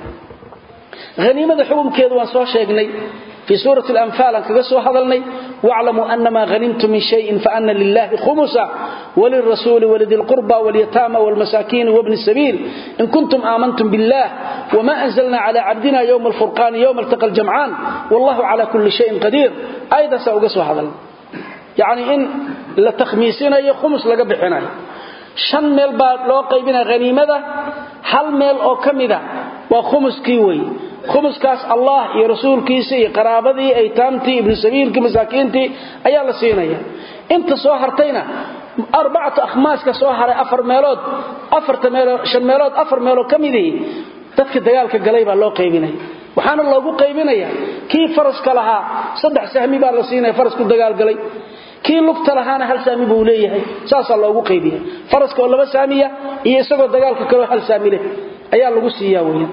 haniimada xukumkeedu waan soo sheegnay fii suurati alanfaal aan kaga soo hadalnay waclamuu anamaa hanimtum min shayin faana lilahi khumusa walirasuuli walidi lqurba walyataama walmasaakiini wabni sabiil in kuntum aamantum billah wma anzlna cla cabdina ywma alfurqaani ywma altaqa ljamcaan wallahu cala kulli shayin qadiir aayadaasaa uga soo hadalnay yacni in la takhmiisinayo khumus laga bixinayo shan meel baa loo qaybinaya haniimada hal meel oo ka mida waa khumuskii wey khumuskaas allah iyo rasuulkiisa iyo qaraabadii aytaamtii ibnu sabiilkii masaakiintii ayaa la siinaya inta soo hartayna arbacatu akhmaaska soo haray afar meelood afarta meelood shan meelood afar meelood ka midii dadka dagaalka galay baa loo qaybinaya waxaana loogu qaybinaya kii faraska lahaa saddex sahmi baa la siinaya farasku dagaalgalay kii lugta lahaana hal saami buu leeyahay saasaa loogu qaybiya faraska oo laba saamiya iyo isagoo dagaalka kaleo hal saami leh ayaa lagu siiyaa weyan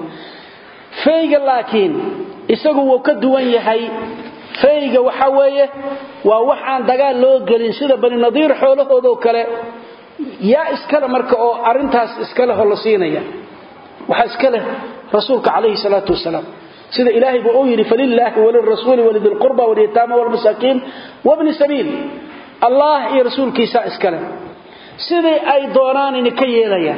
fayga laakiin isagu wuu ka duwan yahay fayga waxa weeye waa wax aan dagaal loo gelin sida bani nadiir xoolahoodoo kale yaa iskale marka oo arintaas iskalehoo la siinaya waxaa iska leh rasuulka calayhi salaatu wasalaam sida ilaahay buu uu yidhi falilaahi walirasuuli walidilqurba walyataama walmasaakiin wabni sabiil allah iyo rasuulkiisaa iskale sidii ay doonaanini ka yeelayaan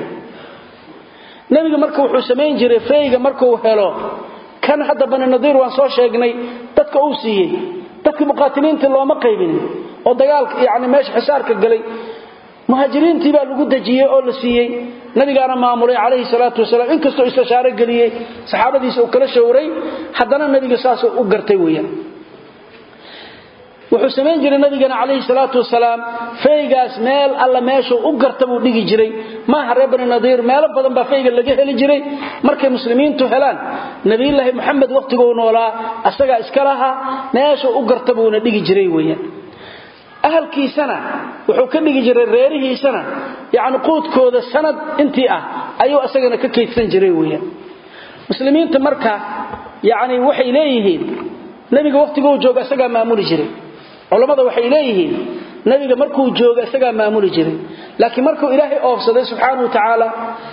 nebiga marka wuxuu samayn jiray fayga markuu helo kan hadda bani nadiir waan soo sheegnay dadka uu siiyey dadkii muqaatiliintii looma qaybinin oo dagaalka yani meesha xisaarka galay muhaajiriintii baa lagu dejiyey oo la siiyey nabigaana maamulay calayhi salaatu wasalaam inkastoo istishaaro geliyey saxaabadiisa uu kala shawray haddana nabiga saasuu u gartay weeyaan wuxuu samayn jiray nabigana calayhi salaatu wasalaam faygaas meel alla meeshuu u garta buu dhigi jiray maaha reer bani nadiir meelo badan baa fayga laga heli jiray markay muslimiintu helaan nabiyulaahi moxamed wakhtiguu noolaa asagaa iska lahaa meeshuu u garta buuna dhigi jiray weeyaan ahalkiisana wuxuu ka dhigi jiray reerihiisana yacni quudkooda sanad intii ah ayuu asagana ka kaydsan jiray weeyaan muslimiinta marka yacni waxay leeyihiin nebiga wakhtiguu jooga isagaa maamuli jiray culammada waxay leeyihiin nebiga markuu jooga isagaa maamuli jiray laakiin markuu ilaahay oofsaday subxaana wa tacaala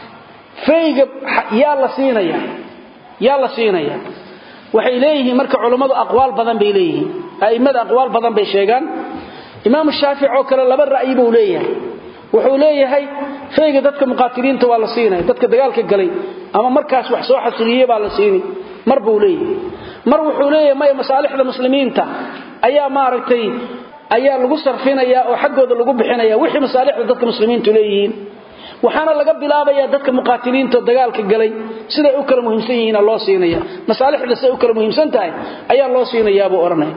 fayga yaa la siinaya yaa la siinaya waxay leeyihiin marka culammadu aqwaal badan bay leeyihiin a'immada aqwaal badan bay sheegaan imaamu shaafic oo kale laba ra'yi buu leeyahay wuxuu leeyahay fayga dadka muqaatiliinta waa la siinaya dadka dagaalka galay ama markaas wax soo xasiliyey baa la siini mar buu leeyahay mar wuxuu leeyahay maya masaalixda muslimiinta ayaa maaragtay ayaa lagu sarfinaya oo xaggooda lagu bixinaya wixii masaalixda dadka muslimiintu leeyihiin waxaana laga bilaabayaa dadka muqaatiliinta dagaalka galay siday u kala muhiimsan yihiin loo siinaya masaalixda siday u kala muhiimsan tahay ayaa loo siinayaa buu odhanaya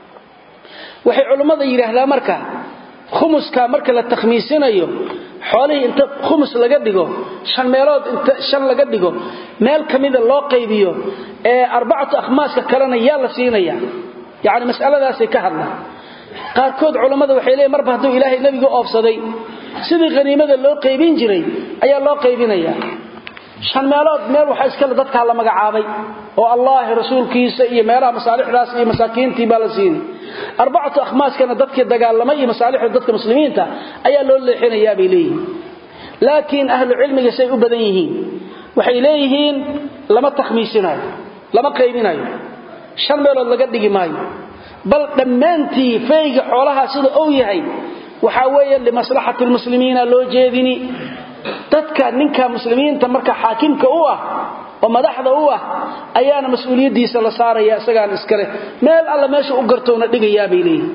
waxay culimmada yidhaahdaa marka khumuska marka la takhmiisinayo xoolihii inta khumus laga dhigo shan meelood inta shan laga dhigo meel ka mida loo qaybiyo ee arbacatu akhmaaska kalena yaa la siinaya yacni mas'aladaasay ka hadlaan qaarkood culammada waxay leeyiin marba hadduu ilaahay nebiga oofsaday sidii khaniimada loo qaybin jiray ayaa loo qaybinayaa shan meelood meel waxaa iskale dadkaa la magacaabay oo allaahi rasuulkiisa iyo meelaha masaalixdaas iyo masaakiintii baa la siinay arbacatu akhmaaskana dadkii dagaalamay iyo masaalixda dadka muslimiinta ayaa loo leexinayaa bay leeyihiin laakiin ahlu cilmiga say u badan yihiin waxay leeyihiin lama takhmiisinayo lama qaybinayo shan meelood laga dhigi maayo bal dhammaantii fayga xoolaha sida uu yahay waxaa weeye limaslaxati lmuslimiina loo jeedini dadka ninka muslimiinta marka xaakimka u ah oo madaxda u ah ayaana mas-uuliyaddiisa la saaraya isagaan iskale meel alla meesha u gartoona dhigayaa bay leeyihin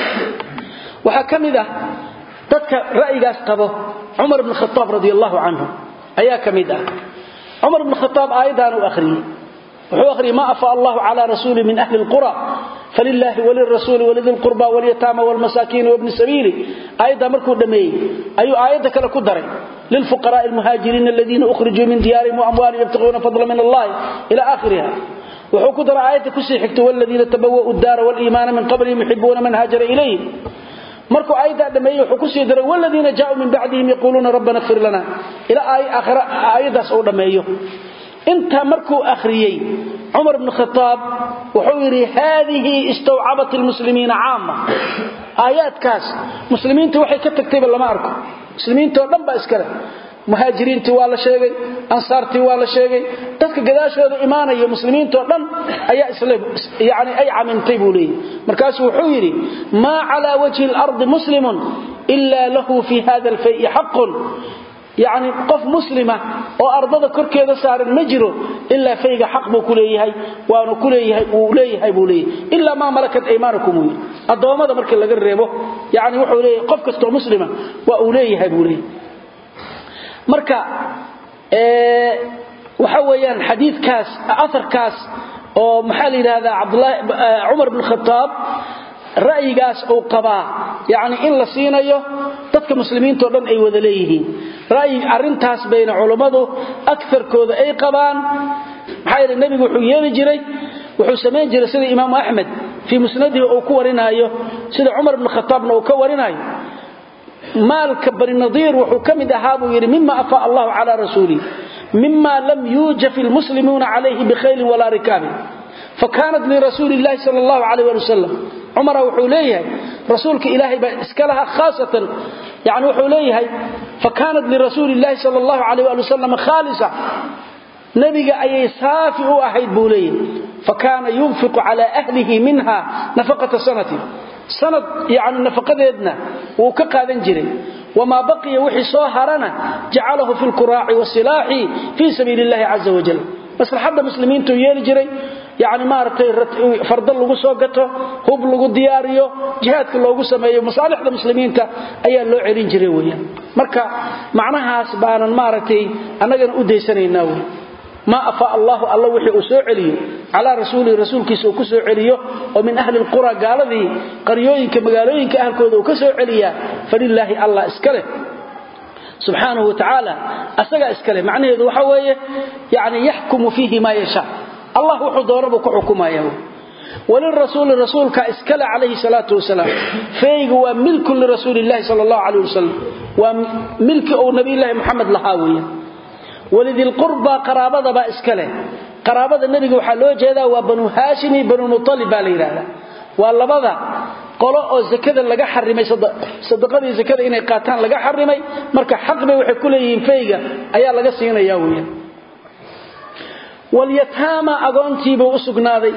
waxaa ka mid ah dadka ra'yigaas qabo cumar bn khaaab radi allahu canhu ayaa ka mid ah cumar bn khaaab aayaddan uu akhriyey wuxuu akhriyey ma afaa allahu cala rasuuli min ahli lqura falilaahi walirasuuli walidi lqurba walyataama walmasaakiini wabni sabiili aayaddaa markuu dhammeeyey ayuu aayadda kale ku daray lilfuqaraai almuhaajiriina aladiina ukhrijuu min diyaarihim waamwaalihim yabtaquuna fadla min allahi ila aakhiriha wuxuu ku daray aayadda kusii xigtay waladiina tabawa'u daara waliimaana min qablihim yuxibuuna man haajara ilayhim markuu aayaddaa dhammeeyey wuxuu kusii daray waladiina jaauu min bacdihim yaquuluuna rabbana kfir lana ilaa aayaddaas uu dhammeeyo intaa markuu akhriyey cumar bnu khaaab wuxuu yidhi haadihi istawcabat lmuslimiina caama aayaadkaas muslimiinta waxay ka tagtayba lama arko muslimiintao dhan baa iskale muhaajiriintii waa la sheegay ansaartii waa la sheegay dadka gadaashooda imaanaya muslimiintao dhan ayaa yani ay camintay buu leeyahy markaasuu wuxuu yidhi maa calaa wajhi اlardi muslimun ila lahu fi hada alfayi xaqun yacni qof muslima oo ardada korkeeda saaran ma jiro ilaa fayga xaq buu ku leeyahay waanu ku leeyahay uu leeyahay buu leeyahay ilaa maa malakat aymaanukum uu yidhi addoommada markii laga reebo yacni wuxuu leeyahay qof kastoo muslima waa uu leeyahay buu leeyahay marka waxa weeyaan xadiidkaas aharkaas oo maxaa la yidhaahdaa cabdulahi cumar bn khataab ra'yigaas uu qabaa yacni in la siinayo dadka muslimiintao dhan ay wada leeyihiin ra'yi arrintaas bayna culummadu akarkooda ay qabaan maxaa yeele nebigu wuxuu yeeli jiray wuxuu samayn jiray sida imaamu axmed fii musnadihi uu ku warinaayo sida cumar bn khataabna uu ka warinaayo maalka bani nadiir wuxuu ka mid ahaa buu yidhi mima afaa allahu calaa rasuulih mima lam yuujaf ilmuslimuuna calayhi bikhaylin walaa rikaabin fakaanat lirasuuli illahi sal allahu calayh ali wasalam cumara wuxuu leeyahay rasuulka ilaahay baa iska lahaa khaasatan yani wuxuu leeyahay fakaanat lirasuuli illahi sal allahu calayh ali wasalam khaalisa nebiga ayay saafi u ahayd buu leeyahay fakaana yunfiqu cala ahlihi minha nafaqata sanati sanad yani nafaqadeedna wuu ka qaadan jiray wamaa baqiya wixii soo harana jacalahu fi lkuraaci wasilaaxi fii sabiili illahi caza wajal maslaxadda muslimiintuu yeeli jiray yani maaragtay farda lagu soo gato hub lagu diyaariyo jihaadka loogu sameeyo masaalixda muslimiinta ayaa loo celin jiray weyaan marka macnahaas baanan maaragtay annagana u daysanaynaa wey maa afaa allahu alla wixii uu soo celiyo calaa rasuulihi rasuulkiisa uu ku soo celiyo oo min ahli lqura gaaladii qaryooyinka magaalooyinka ahalkooda uu ka soo celiyaa falilaahi allah iska leh subxaanahu wa tacaala asagaa iska leh macnaheedu waxa weeye yani yaxkumu fiihi maa yashaa allah wuxuu doonabuu ku xukumaya walirasuuli rasuulka iskale calayhi salaatu wasalaam feeygu waa milkun lirasuuli llahi sal allahu calayh wasalam waa milki uu nabiyulaahi moxamed lahaa weeye walidilqurba qaraabadabaa iska leh qaraabada nebiga waxaa loo jeedaa waa banu haashim iyo banu mutalib baa la yidhaahdaa waa labada qolo oo zakada laga xarimay sadaqadii zakada inay qaataan laga xarimay marka xaqbay waxay ku leeyihiin feyga ayaa laga siinaya weeyaan walyataama agoontiibuu u sugnaaday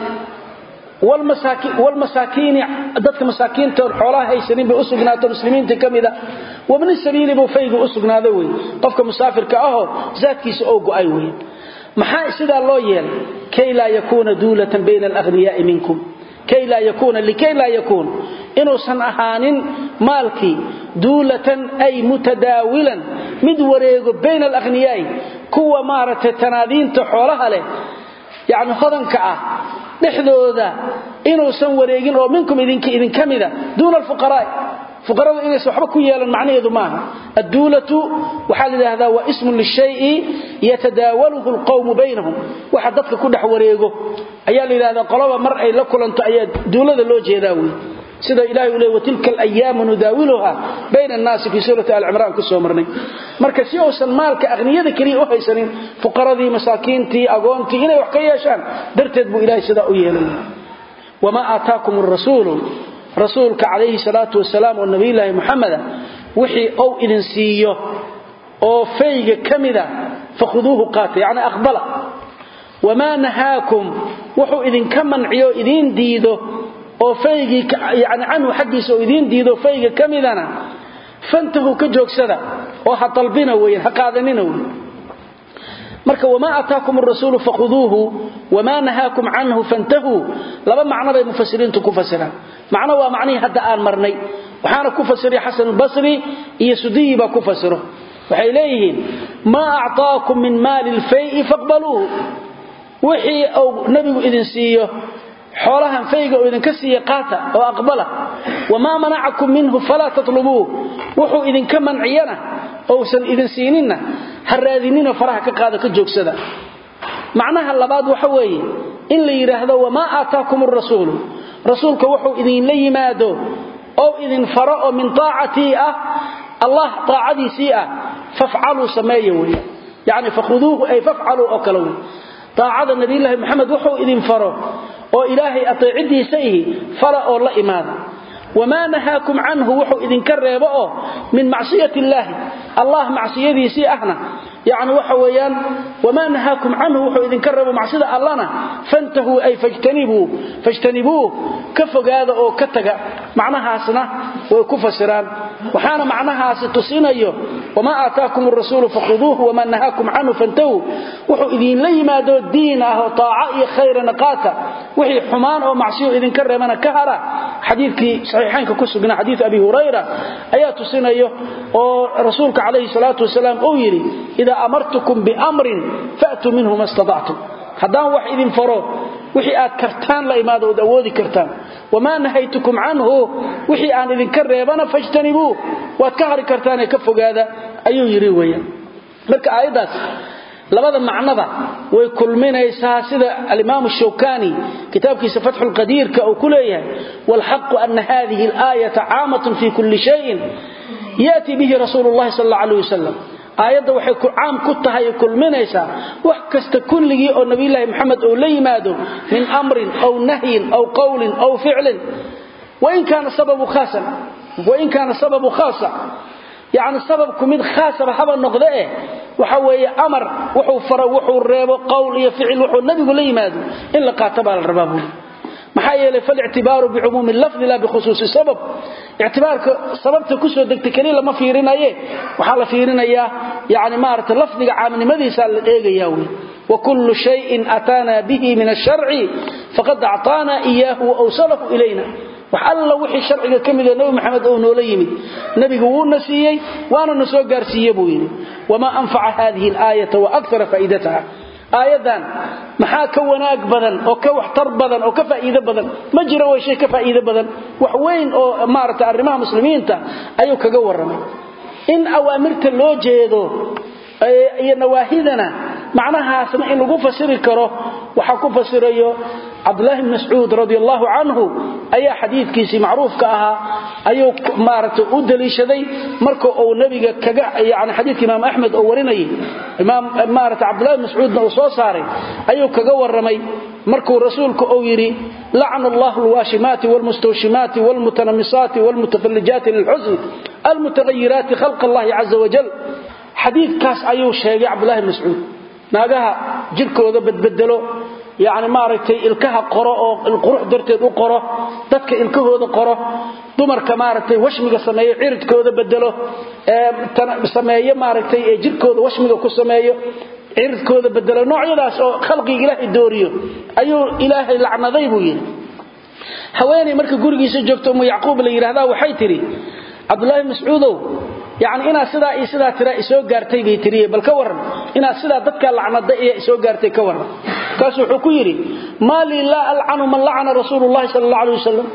walmasaakiini dadka masaakiinta xoolaha haysanin bay u sugnaato muslimiinta ka mida wabni sabiili buu faygu u sugnaaday wey qofka musaafirka ahoo zaadkiisa oo go'ay wey maxaa sidaa loo yeelay kay laa yakuuna duulatan bayna alahniyaai minkum kay laa yakuuna likay laa yakuun inuusan ahaanin maalkii duulatan ay mutadaawilan mid wareego bayna alahniyaai kuwa maaragtay tanaadiinta xoolaha leh yacni hodanka ah dhexdooda inuusan wareegin oo minkum idinka mida duuna alfuqaraa'i fuqaradu inaysan waxba ku yeelan macnaheedu maaha adduulatu waxaa la yidhaahdaa waa ismun lishayi yatadaawaluhu alqawmu baynahum waxa dadka ku dhex wareego ayaa la yidhahdaa qoloba mar ay la kulanto ayaa duulada loo jeedaa wey sida ilahay uu leey watilka alayaamu nudaawiluha bayna annaasi fii suurati alcimraan ku soo marnay marka si uusan maalka aqniyada keliya u haysanin fuqaradii masaakiintii agoontii inay wax ka yeeshaan darteed buu ilahay sidaa u yeelay wamaa aataakum arasuulu rasuulka calayhi salaatu wasalaam oo nabiyulaahi muxameda wixii ou idin siiyo oo fayga ka mida fakhuduuhu qaata yacni aqbala wamaa nahaakum wuxuu idinka manciyo idiin diido oo faygii yani canhu xaggiisa oo idiin diido fayga ka midana fantahu ka joogsada oo ha dalbina weyan ha qaadanina wey marka wamaa ataakum arasuulu fakhuduuhu wamaa nahaakum canhu fantahuu laba macno bay mufasiriintu ku fasiraan macno waa macnihii hadda aan marnay waxaana ku fasiray xasanulbasri iyo sudiyi baa ku fasiro waxay leeyihiin maa acطaakum min maali lfayi faqbaluuhu wixii uu nebigu idin siiyo xoolahan fayga oo idinka siiya qaata oo aqbala wamaa manacakum minhu falaa tatlubuuh wuxuu idinka manciyana ousan idin siininna ha raadinina faraha ka qaada ka joogsada macnaha labaad waxa weeye in la yidhaahdo wamaa aataakum arasuulu rasuulka wuxuu idinla yimaado ou idin faro oo min taacatii ah allah taacadiisii ah fafcaluu sameeya weya yacni fakhuduuhu ay fafcaluu oo kale wey taacada nabiyulaahi moxamed wuxuu idin faro oo ilaahay ateecidiisa ihi fala oo la imaada wamaa nahaakum canhu wuxuu idinka reebo oo min macsiyati illaahi allah macsiyadiisii ahna yani waxa weeyaan wamaa nahaakum canhu wuxuu idinka reebo macsida allana fantahuu ay fajtanibuuh ka fogaada oo ka taga macnahaasna way ku fasiraan waxaana macnahaasi tusinayo wamaa aataakum arasuulu fakhuduuhu wamaa nahaakum canhu fantahuu wuxuu idinla yimaado diin ah oo taaca iyo khayrana qaata wixii xumaan oo macsiyo idinka reebana ka hara xadiidkii saxiixaynka ku sugnaa xadiid abi hurayra ayaa tusinayo oo rasuulka calayhi salaatu wasalaam uu yidhi idaa amartukum biamrin faatuu minhu ma staactum haddaan wax idin faro wixii aad kartaan la imaado ood awoodi kartaan wamaa nahaytukum canhu wixii aan idinka reebana fajtanibuu waad ka hari kartaanee ka fogaada ayuu yidhi weeyaan marka aayaddaas labada macnaba way kulminaysaa sida alimaamu shawkani kitaabkiisa fatxu lqadiirka uu ku leeyahay waalxaqu ana hadihi alaayata caamatun fi kulli shayin yaatii bihi rasuulu llahi sal alla aleh wasalam aayadda waxay caam ku tahay kulminaysaa wax kasta kulligii oo nabiyulaahi moxamed uu la yimaado min amrin aw nahyin aw qowlin aw ficlin wain kaana sababu khaasan wain kaana sababu khaasa yacni sababku mid khaasaba haba noqde eh waxa weeye amar wuxuu faro wuxuu reebo qowl iyo ficil wuxuu nabigu la yimaado in la qaato baa la rabaa buuli maxaa yeelay falictibaaru bicumuumi lafdi la bikhusuusi sabab ictibaarka sababta kusoo degtay keliya lama fiirinaye waxaa la fiirinayaa yani maarata lafdiga caamnimadiisa la eegaya wey wakullu shayin ataana bihi min asharci faqad acطaana iyaahu waawsalahu ilayna wax alla wixii sharciga ka midoo nebi maxamed ou noola yimid nebigu wuuna siiyey waana na soo gaarsiiye buu yidhi wamaa anfaca hadihi alaayata wa akara faa'idataha aayadan maxaa ka wanaag badan oo ka waxtar badan oo ka faa'iido badan ma jiro way shay ka faa'iido badan wax weyn oo maarata arrimaha muslimiinta ayuu kaga warramay in awaamirta loo jeedo iyo nawaahidana macnahaasna in lagu fasiri karo waxaa ku fasirayo cabdulaahi bn mascuud radi allahu canhu ayaa xadiidkiisii macruufka ahaa ayuu maaragtay u daliishaday marka uu nebiga kaga yani xadiidka imaam axmed oo warinayay imaam maarata cabdullahi bn mascuudna uu soo saaray ayuu kaga warramay markuu rasuulku uu yidhi lacna allahu alwaashimaati wlmustawshimaati wlmutanamisaati wlmutafallijaati lilxusn almutahayiraati khalq allahi caza wajal xadiidkaas ayuu sheegay cabdulahi bn mascuud naagaha jirkooda badbedelo yani maaragtay ilkaha qoro oo qurux darteed u qoro dadka ilkahooda qoro dumarka maaragtay washmiga sameeyo ciridkooda bedelo sameeyo maaragtay ee jirkooda washmiga ku sameeyo ciridkooda bedelo noocyadaas oo khalqiga ilaahay dooriyo ayuu ilaahay lacnaday buu yidhi haweenay marka gurigiisa joogto umu yacquub la yidhaahdaa waxay tidhi cabdulaahi mascuudow yani inaad sidaa iyo sidaa tira isoo gaartay bay tiriye bal ka waran inaad sidaa dadkaa lacnada iyo isoo gaartay ka waran markaasu wuxuu ku yidhi maa lii laa alcanu man lacana rasuulu llahi sala alla alay wasalam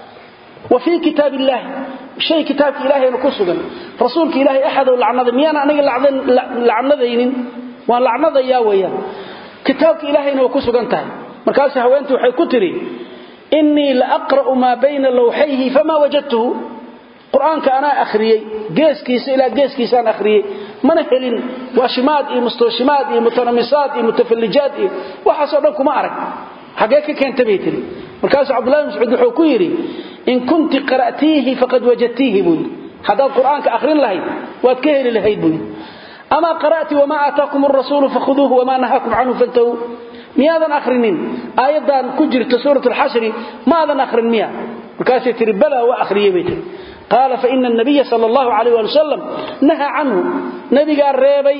wa fii kitaab illaahi shay kitaabka ilaahayna ku sugan rasuulka ilaahay axadow lacnaday miyaan aniga lacnadaynin waan lacnadayaa weeyaan kitaabka ilaahayna waa ku sugan tahay markaasu haweentii waxay ku tidhi innii la aqra'u maa bayna lawxayhi famaa wajadtuhu qur-aanka anaa akhriyey geeskiisa ilaa geeskiisaan akhriyey mana helin waashimaad iyo mustawshimaad iyo mutanamisaad iyo mutafallijaad iyo waxaasoo dhan kuma arag xaggee ka keenta bay tiri markaasuu cabdullahi mascuud wuxuu ku yidhi in kunti qara'tiihi faqad wajadtiihi buu yidhi haddaad qur-aanka akhrin lahayd waad ka heli lahayd buu yidhi amaa qara'ti wamaa aataakum arasuulu fakhuduuhu wamaa nahaakum canhu fantahuu miyaadan akhrinin aayaddan ku jirta suurat alxashri maadan akhrin miya markaasay tihi balaa waa akhriyey bay tihi qaala faina nabiya sal allahu alayh ali wasalam nahaa canhu nabigaa reebay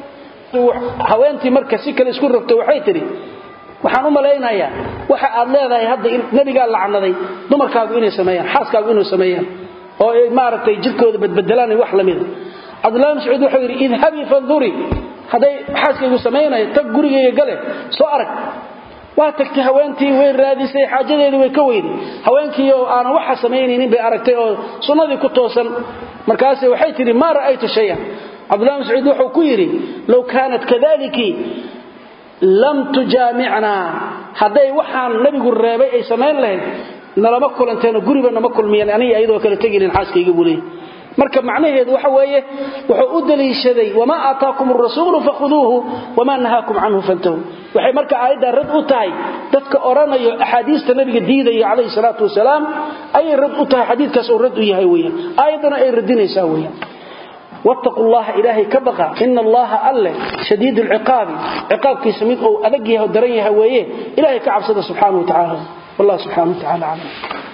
haweentii marka si kale isku rogto waxay tidhi waxaan u malaynayaa waxa aad leedahay hadda nabigaa lacnaday dumarkaagu inay sameeyaan xaaskaagu inay sameeyaan oo ay maaragtay jirkooda badbedelaan wax lamida cabdullahi mascuud wuxuu yidhi idhabii fandurii hadday xaaskaygu samaynayo tag gurigayga gale soo arag waa tagtay haweentii way raadisay xaajadeedii way ka weyday haweenkii oo aanan waxa samaynaynin bay aragtay oo sunnadii ku toosan markaase waxay tidhi maa ra'aytu shayan cabdullahi mascuud wuxuu ku yidhi low kaanat kadaliki lam tujaamicnaa hadday waxaan nabigu reebay ay samayn lahayd nalama kulanteenoo guriba nama kulmiyeen aniga ayadoo kale tegilin xaaskayga buu leeyay marka macnaheedu waxa weeye wuxuu u daliishaday wamaa aataakum arasuulu fakhuduuhu wamaa nahaakum canhu fantahu waxay marka aayaddaa rad u tahay dadka odhanayo axaadiista nabiga diidaya calayhi salaatu wasalaam ayay rad u tahay xadiidkaas uu rad u yahay weyaan aayaddana ay radinaysaa weyaan wattaqu llaha ilaahay ka baqa ina allaha alle shadiid lciqaabi ciqaabkiisa mid uu adag yahay oo daran yahay weeye ilahay ka cabsada subxaana wa tacaala wallah subxana wa tacala aclam